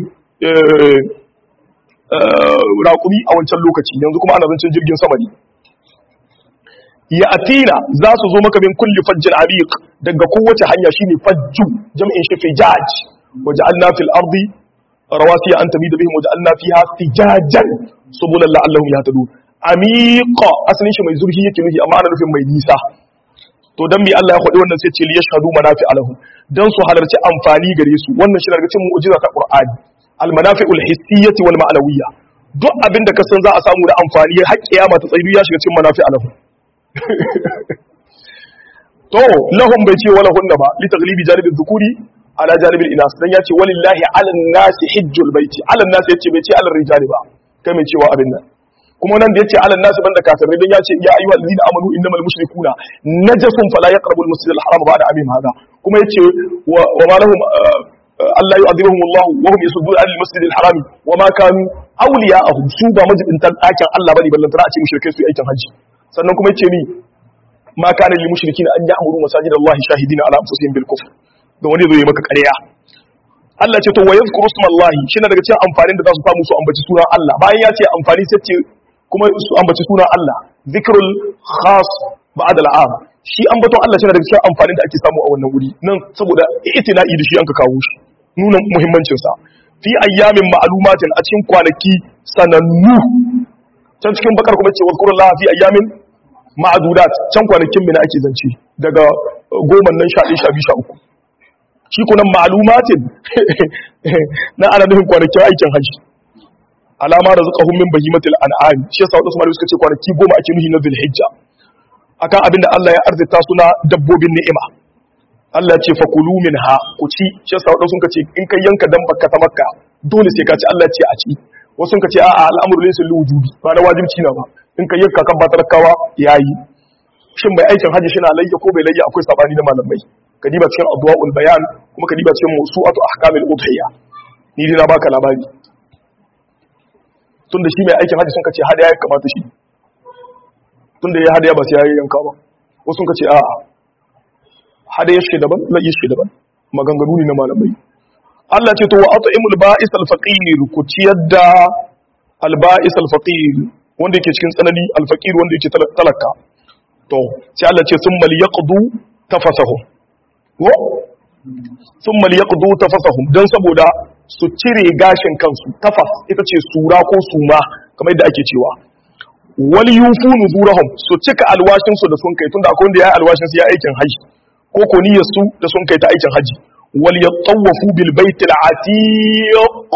raƙumi a wancan lokaci yanzu kuma ana zancen jirgin sama ne ya atina za su zo maka min kulli fajjin abiq daga kowace hanya shine fajju jam'in shi fijaj waja'alna fil ardi rawasiya an tamida bihim waja'alna fiha fijajan subulan la'allahum yahtadun amiqa asalin shi mai zurfi yake nufi amma ana nufin mai nisa to dan bi Allah ya faɗi wannan sai ce li yashhadu manafi alahum dan su halarci amfani gare su wannan shi daga cikin mu'jiza ta Qur'ani al manafi'ul hissiyyati wal ma'nawiyya duk abin da ka san za a samu da amfani har kiyama ta tsayu ya shiga cikin manafi alahu to lahum bai ce wala hunna ba li taghlibi janibi dhukuri ala janibi inas dan yace walillahi ala nasi hijjul baiti ala nasi yace bai ce ala rijali ba kai mai cewa abin nan kuma nan da yace ala nasi banda kafirai dan yace ya ayyuhal ladina amanu innamal mushrikuna najasun fala yaqrabul masjidal haram ba'da amim hada kuma yace wa ma lahum Allah yu'adhibuhum Allah wa hum yasudduna anil masjidil haram wa ma kanu awliya'ahum su ba majibintan dakin Allah bane ballantana a ce mushrikai su aikin haji sannan kuma yace ni ma kana lil mushrikin an ya'muru masajid Allah shahidina ala anfusihim bil kufr da wani zai maka ƙarya Allah ce to wa yadhkuru isma Allah shine daga cikin amfanin da za su samu su ambaci sunan Allah bayan ya ce amfani sai ce kuma su ambaci sunan Allah zikrul khas ba'd al'am shi ambaton Allah shine daga cikin amfanin da ake samu a wannan wuri nan saboda itina'i da shi an ka kawo shi nuna muhimmancin sa fi ayyamin ma'lumatin a cikin kwanaki sanannu can cikin bakar kuma ce wazkurullaha fi ayyamin ma'adudat can kwanakin mina ake zance daga goma nan sha ɗaya sha biyu sha uku shi kunan ma'alumatin na ana nufin kwanakin aikin hajji alama da zuka hummin bahimatul an'am shi yasa wadansu malamai suka ce kwanaki goma ake nuhi na zulhijja akan abinda Allah ya arzita suna dabbobin ni'ima Allah ya ce fakulu minha ku ci shi yasa wadansu suka ce in kai yanka dan bakka ta makka dole sai ka ci Allah ya ce a ci wasu suka ce a'a al'amru laysa liwujubi ba na wajibci na ba in ka yanka kan ba talakawa yayi shin mai aikin hajji shi na layya ko bai layya akwai sabani na malamai ka diba cikin adwaul bayan kuma ka diba cikin mawsu'atu ahkamil udhiya ni dai na baka labari tunda shi mai aikin hajji sun ka ce hadaya ya kamata shi tunda ya hadaya ba sai ya yanka ba wasu sun ka ce a'a hadaya shi daban layya shi daban maganganu ne na malamai Allah ce to wa at'imul ba'is al-faqir ku ciyar da al-ba'is al-faqir wanda yake cikin tsanani al-faqir wanda yake talaka to sai Allah ce summa liyaqdu tafasahum ko summa liyaqdu tafasahum dan saboda su cire gashin kansu tafas ita ce sura ko suma kamar yadda ake cewa wal yufu nuzurahum su cika alwashin su da sun kai tunda akwai wanda ya yi alwashin su ya aikin haji ko ko niyyar su da sun kai ta aikin haji wal yatawafu bil baitil atiq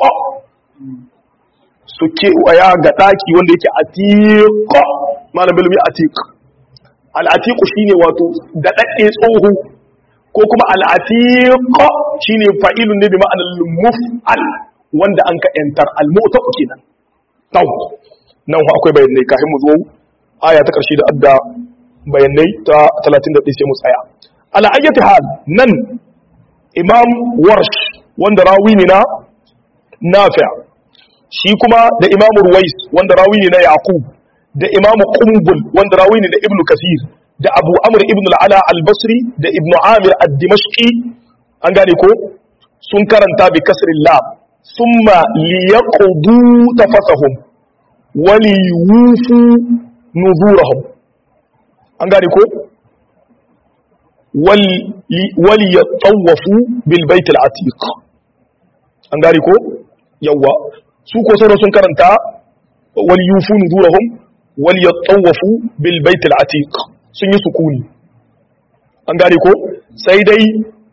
su ke waya ga daki wanda yake atiq malam bilmi atiq al atiq shine wato da dadde tsoho ko kuma al atiq shine fa'ilun ne bi ma'anar muf'al wanda an ka yantar al mu'taq kenan taw nan akwai bayanai kafin mu zo aya ta karshe da adda bayanai ta 31 sai mu tsaya ala ayyati hal nan imam warsh wanda rawi ne na nafi' shi kuma da imam ruwais wanda rawi ne na yaqub da imam qumbul wanda rawi ne na ibnu kasir da abu amr ibn al-ala al-basri da ibnu amir ad-dimashqi an gane ko sun karanta bi kasrin lam thumma liyaqdu tafasahum wali wufu nuzurahum an gane ko wali ya tsawafu bilbait al'atiq an gane ko yawa su ko sauran sun karanta wali yufu nuzurahum wali ya tsawafu bilbait al'atiq sun yi sukuni an gane ko sai dai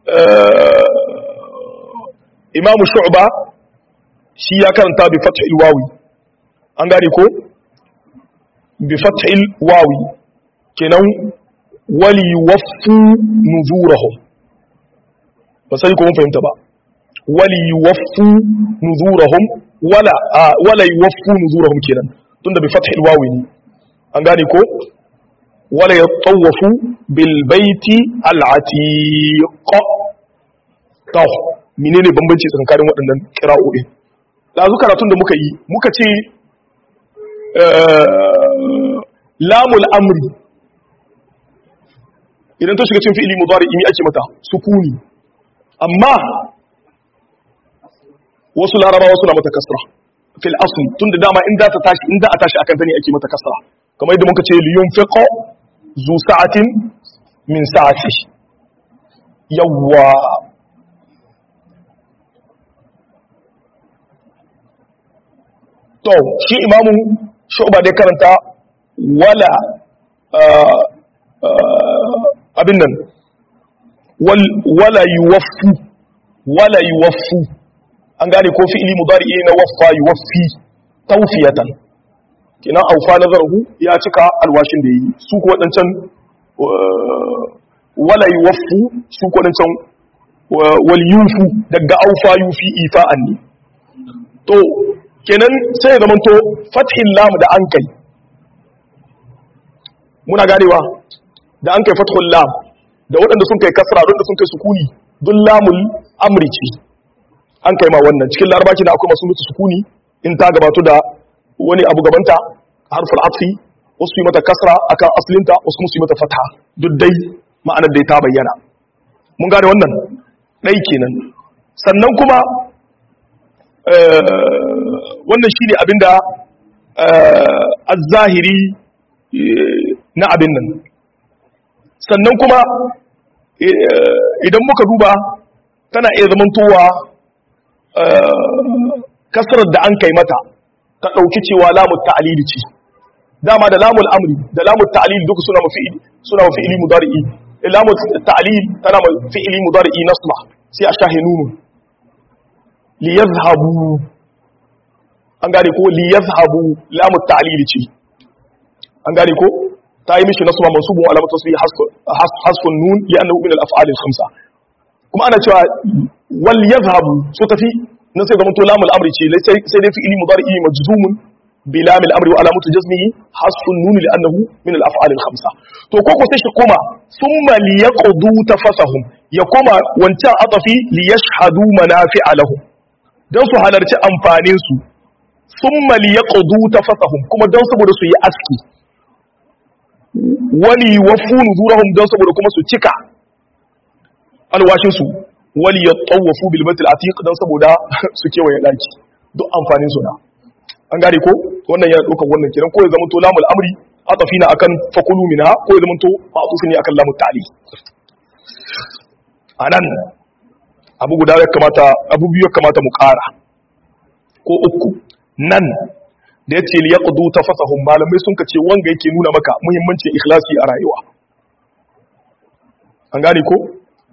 imamu shu'ba shi ya karanta bi fathil wawi an gane ko bi fathil wawi kenan wali waffu nuzurahum ba sai ko mun fahimta ba wali waffu nuzurahum wala wala yuwaffu nuzurahum kenan tunda bi fathil wawi ne an gane ko wala yatawafu bil baiti al atiq to menene bambanci tsakanin waɗannan kira'o'in lazu karatun da muka yi muka ce lamul amri idan ta shiga cin fi'ili mudari imi ake mata sukuni amma wasu larabawa suna mata kasra fil asli tunda dama in za ta tashi in za a tashi akan ta ne ake mata kasra kamar yadda muka ce li yunfiqa zu sa'atin min sa'ati yawwa to shi imamu shu'ba dai karanta wala abin nan wala yuwaffu wala yuwaffu an gane ko fi'ili mudari na waffa yuwaffi tawfiyatan kina aufa nazarahu ya cika alwashin da yi su ko wadancan wala yuwaffu su ko wadancan wal yufu daga aufa yufi ifa'an ne to kenan sai zaman to fathin lam da an kai muna ganewa da an kai fathul lam da waɗanda sun kai kasra da sun kai sukuni dun lamul amri ce an kai ma wannan cikin larabaci da akwai masu mutu sukuni in ta gabato da wani abu gabanta harful atfi wasu yi mata kasra akan aslinta wasu kuma su yi mata fatha duk dai ma'anar da ta bayyana mun gane wannan ɗai kenan sannan kuma wannan shi ne abinda az-zahiri na abin nan sannan kuma idan muka duba tana iya zamantowa kasarar da an kai mata ta ɗauki cewa lamun ta'alili ce dama da lamun amri da lamun ta'alili duka suna mafi'ili suna mafi'ili mudari'i lamun ta'alil tana mafi'ili mudari'i nasma sai a shahe nunu li yazhabu an gane ko li yazhabu lamun ta'alili ce an gane ko ta yi mishi nasma mansubun alamatu tasbih hasfun nun li'annahu min al-af'al al-khamsa kuma ana cewa wal yazhabu so tafi nan sai zamanto lamul amri ce sai dai fi'ili mudari'i majzumun bi lamil amri wa alamatu jazmihi hasfun nun li'annahu min al-af'al al-khamsa to ko ko sai shi kuma thumma liyaqdu tafasahum ya koma wancan atafi liyashhadu manafi'a lahum dan su halarci amfanin su thumma liyaqdu tafasahum kuma dan saboda su yi aski wali wafu nuzurahum dan saboda kuma su cika alwashin su wali yatawafu bil baitil atiq dan saboda su kewaye daki duk amfanin su na an gane ko wannan yana daukar wannan kiran ko ya zama to lamul amri atafina akan fakulu minha ko ya zama to ma'tufi ne akan lamul ta'li anan abu guda ya kamata abu biyu ya kamata mu kara ko uku nan da ya ce li yaqdu tafasahum malamai sun kace wanga yake nuna maka muhimmancin ikhlasi a rayuwa an gane ko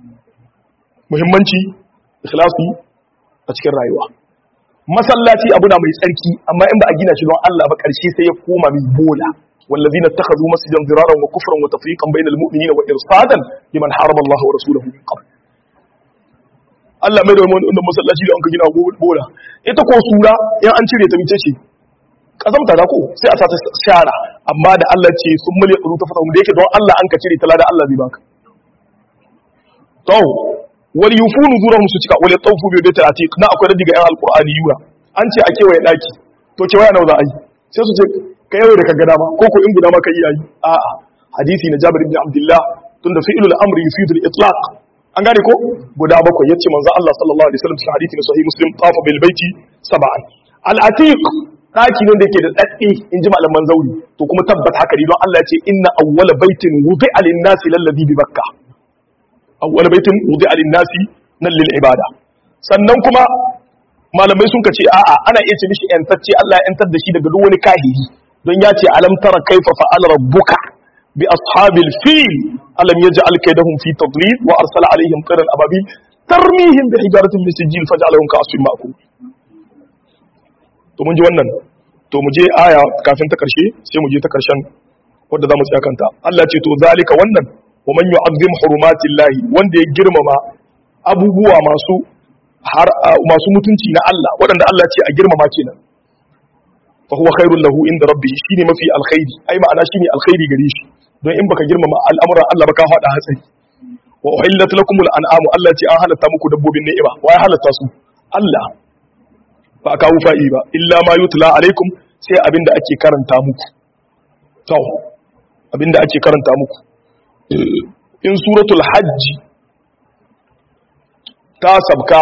muhimmanci ikhlasi a cikin rayuwa masallaci abu na mai tsarki amma in ba a gina shi don Allah ba karshe sai ya koma mai bola والذين اتخذوا مسجدا ضرارا وكفرا وتفريقا بين المؤمنين وارصادا لمن حارب الله ورسوله من قبل Allah mai da wannan masallaci da an ka gina bola ita ko sura in an cire ta mice ce kazamta da ko sai a sa ta shara amma da Allah ce sun mali ƙuru ta fasa da yake don Allah an ka cire ta da Allah zai baka to wal yufunu zuran su cika wal yatawfu bi bayt atiq na akwai radiga yan alqur'ani yura an ce a kewaye daki to kewaye nawa za a yi sai su ce ka yawo da ka gada ba ko ko in guda ma ka yi yayi a'a hadisi na Jabir ibn Abdullah tunda fi'lul amri yufidu al-itlaq an gane ko guda bakwai yace manzo Allah sallallahu alaihi wasallam cikin hadisi na sahih muslim tafa bil baiti sab'an al-atiq daki ne da yake da daddi in ji malaman zauri to kuma tabbata haka ne don Allah ya ce inna awwala baitin wudi'a lin-nasi lalladhi bi bakka awwala baitin wudi'a lin-nasi nan lil ibada sannan kuma malamai sun kace a'a ana iya ce mishi yantacce Allah ya yantar da shi daga duk wani kahiri don ya ce alam tara kaifa fa'ala rabbuka bi ashabil fil alam yaj'al kaydahum fi tadlil wa arsala alaihim tayran ababil tarmihim bi hijaratin min sijil faj'alahum ka'asfin ma'kul to mun ji wannan to mu je aya kafin ta karshe sai mu je ta karshen wadda za mu tsaya kanta Allah ce to zalika wannan wa man yu'azzim hurumatillahi wanda ya girmama abubuwa masu har masu mutunci na Allah waɗanda Allah ce a girmama kenan fa huwa khairul lahu inda rabbih shine mafi alkhairi ai ma'ana shine alkhairi gare shi don in baka girmama al'amuran Allah ba ka hada hatsari wa uhillat lakumul an'amu Allah ce an halatta muku dabbobin ni'ima wa ya halatta su Allah ba kawo fa'i ba illa ma yutla alaikum sai abinda ake karanta muku to abinda ake karanta muku in suratul hajji ta sabka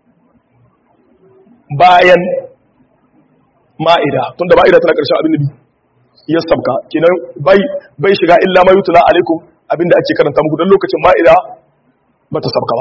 bayan ma'ida tunda ma'ida tana ƙarshen abin da bi ya sabka kenan bai bai shiga illa ma yutla alaikum abinda ake karanta muku don lokacin ma'ida ba ta sabka ba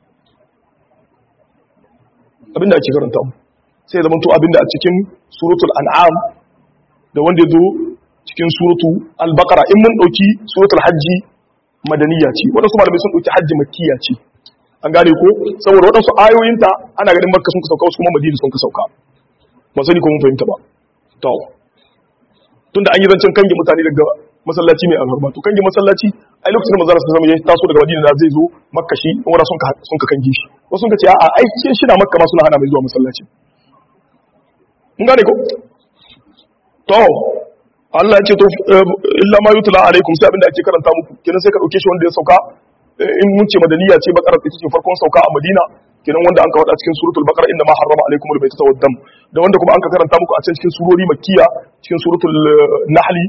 abinda ake karanta mu sai zama to abinda a cikin suratul an'am da wanda ya zo cikin suratu al-baqara in mun dauki suratul hajji madaniya ce wadansu malamai sun dauki hajji makkiya ce an gane ko saboda wadansu ayoyinta ana ganin makka sun ka sauka wasu kuma madina sun ka sauka ba sani ko mun fahimta ba to tunda an yi zancen kange mutane daga masallaci mai alhurma to kange masallaci ai lokacin da manzo Allah sallallahu alaihi ya taso daga Madina zai zo Makka shi wanda sun ka sun ka kange shi wasu sun ka ce a'a ai ce shi na Makka ma suna hana mai zuwa masallaci mun gane ko to Allah ya ce to illa ma yutla alaikum sai abinda ake karanta muku kenan sai ka dauke shi wanda ya sauka in mun ce madaniya ce bakara ita ce farkon sauka a Madina kenan wanda an ka wada cikin suratul baqara inda ma harrama alaikum albayta wad dam da wanda kuma an ka karanta muku a cikin surori makkiya cikin suratul nahli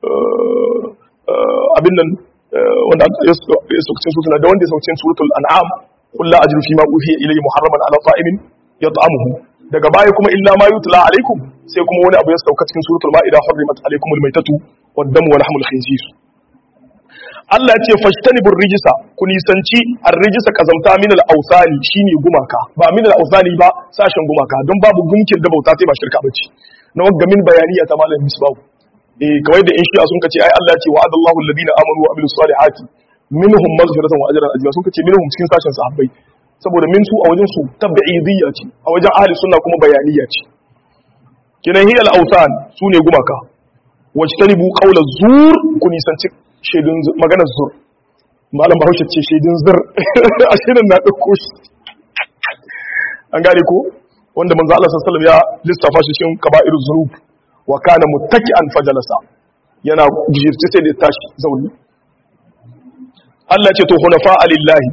abin nan wanda ya sauka cikin suratul da wanda ya sauka cikin suratul an'am qul la ajru fi ma uhiya ilayya muharraman ala ta'imin yat'amuhu daga baya kuma illa ma yutla alaikum sai kuma wani abu ya sauka cikin suratul ma'ida hurrimat alaikum almaytatu wad damu wa lahmul khinzir Allah ce fashtanibur rijisa ku nisanci ar-rijisa kazamta min al-awsani shine gumaka ba min al-awsani ba sashen gumaka don babu gunkin da bauta sai ba shirka bace na wagga min bayaniya ta malam misbahu eh kawai da in shi'a sun kace ai Allah ce wa'adallahu alladhina amanu wa amilus salihati minhum maghfiratan wa ajran azima sun kace minhum cikin sashen sahabbai saboda min su a wajen su tab'idiyya ce a wajen ahli sunna kuma bayaniya ce kinan hiyal awsan sune gumaka wajtanibu qawla zur ku nisanci shaidun maganar zur malam bahaushe ce shaidun zur a shirin na ɗauko shi an gane ko wanda manzo Allah sallallahu alaihi wasallam ya lissafa shi cikin kaba'ir zunub wa kana muttaki'an fajalasa yana gijirce sai da tashi zauni Allah ce to hunafa alillahi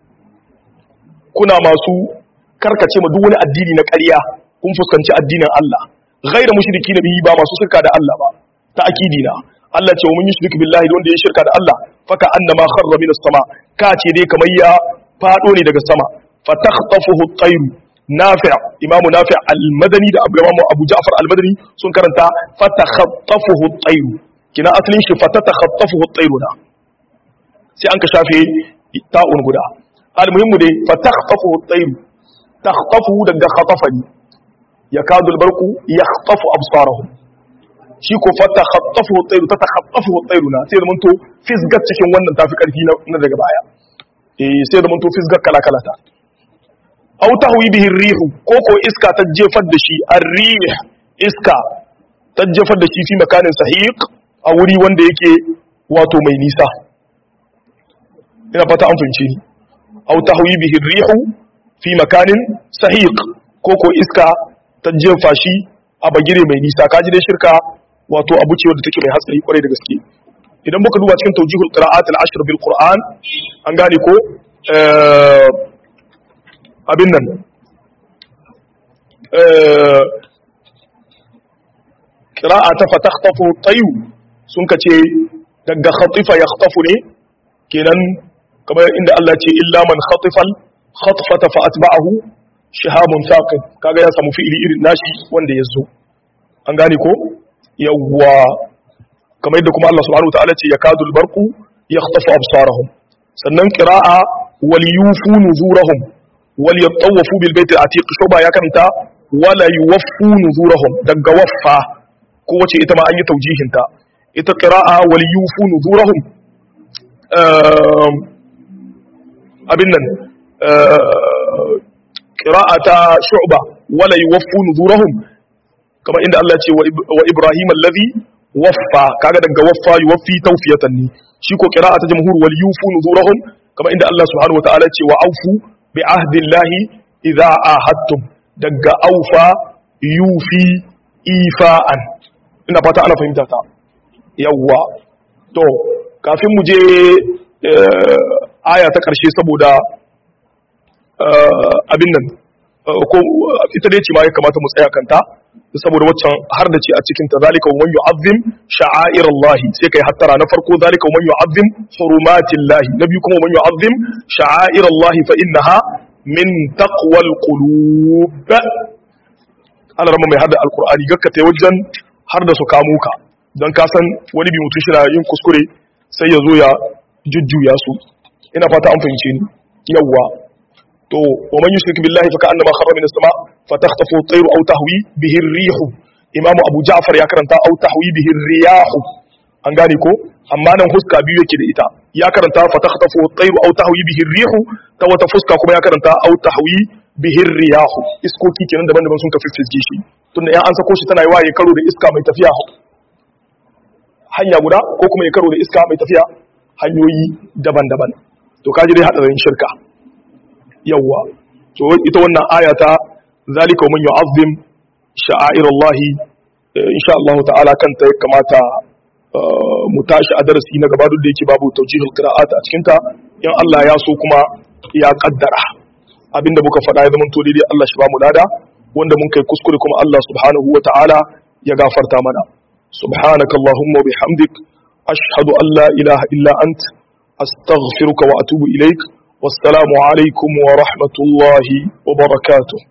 kuna masu karkace ma duk wani addini na ƙarya kun fuskanci addinin Allah ghairu mushriki bihi ba masu shirka da Allah ba ta akidina Allah ce wa mun yushrik billahi da wanda ya shirka da Allah faka annama kharra min as-sama ka ce dai kamar ya fado ne daga sama fatakhtafuhu at-tayr nafi' imamu nafi' al-madani da abu imamu abu ja'far al-madani sun karanta fatakhtafuhu at-tayr kina asalin shi fatakhtafuhu at-tayr da sai an ka shafe ta'un guda al-muhimmu dai fatakhtafuhu at-tayr takhtafu daga khatafani yakadu al-barqu yakhtafu absarahum shi ko fata khattafu tsairu ta takhattafu tsairu na sai zaman to fisgar cikin wannan tafi karfi na daga baya eh sai zaman to fisgar kala kala ta aw tahwi bihi rihu ko ko iska ta jefar da shi ar-rih iska ta jefar da shi fi makanin sahiq a wuri wanda yake wato mai nisa ina fata an fahimce ni aw tahwi bihi rihu fi makanin sahiq ko ko iska ta jefa shi a bagire mai nisa kaji dai shirka wato abu ce wadda take mai hatsari kwarai da gaske idan muka duba cikin tawjihul qira'at al-ashr bil qur'an an gane ko abin nan qira'a ta fatakhtafu tayu sun kace daga khatifa yakhtafu ne kenan kamar inda Allah ce illa man khatifal khatfata fa atba'ahu shihabun thaqib kaga ya samu fi'ili irin nashi wanda yazo an gane ko yawwa kamar yadda kuma Allah subhanahu wataala ce yakadu albarqu yakhtafu absarahum sannan qira'a wal yufu nuzurahum wal yatawafu bil bayt al atiq shuba ya kanta wala yuwaffu nuzurahum daga waffa ko wace ita ma an yi taujihin ta ita qira'a wal yufu nuzurahum abin nan qira'a ta shu'ba wala yuwaffu nuzurahum kamar inda Allah ce wa Ibrahim allazi waffa kaga daga waffa yuwaffi tawfiyatan ni shi ko qira'a ta jamhur wal yufu nuzurahum kamar inda Allah subhanahu wa ta'ala ce wa aufu bi ahdillahi idza ahadtum daga aufa yufi ifa'an ina fata ana fahimta ta yawwa to kafin mu je aya ta karshe saboda abin nan ko ita dai ce ma ya kamata mu tsaya kanta saboda waccan har da ce a cikin ta zalika wa man yu'azzim sha'air Allah sai kai hattara na farko zalika wa man yu'azzim hurumatillah na biyu kuma man yu'azzim sha'air Allah fa innaha min taqwal qulub ana rama mai hada alqur'ani gakka tai wajen har da su kamo ka dan ka san wani bi mutum shi na yin kuskure sai ya zo ya jujjuya su ina fata an fahimce ni yawwa to wa man yushrik billahi fa ka'annama kharra min as-sama fa takhtafu at-tayru aw tahwi bihi ar-rih imam abu ja'far ya karanta aw tahwi bihi ar-riyah an gane ko amma nan fuska biyu yake da ita ya karanta fa takhtafu at-tayru aw tahwi bihi ar-rih ta wata fuska kuma ya karanta aw tahwi bihir riyahu iskoki kenan daban-daban sun ka fiffizge shi tunda yan an sako shi tana yi waye karo da iska mai tafiya hanya guda ko kuma ya karo da iska mai tafiya hanyoyi daban-daban to kaji dai hadarin shirka yawwa to ita wannan aya ta zalika man yu'azzim sha'airallahi insha Allah ta'ala kanta ya kamata mu tashi a darasi na gaba duk da yake babu tawjihul qira'at a cikin ta in Allah ya so kuma ya kaddara abinda muka faɗa ya zama to daidai Allah shi ba mu lada wanda mun kai kuskure kuma Allah subhanahu wa ta'ala ya gafarta mana subhanaka allahumma wa bihamdik ashhadu an la ilaha illa ant astaghfiruka wa atubu ilaik wassalamu alaikum wa rahmatullahi wa barakatuh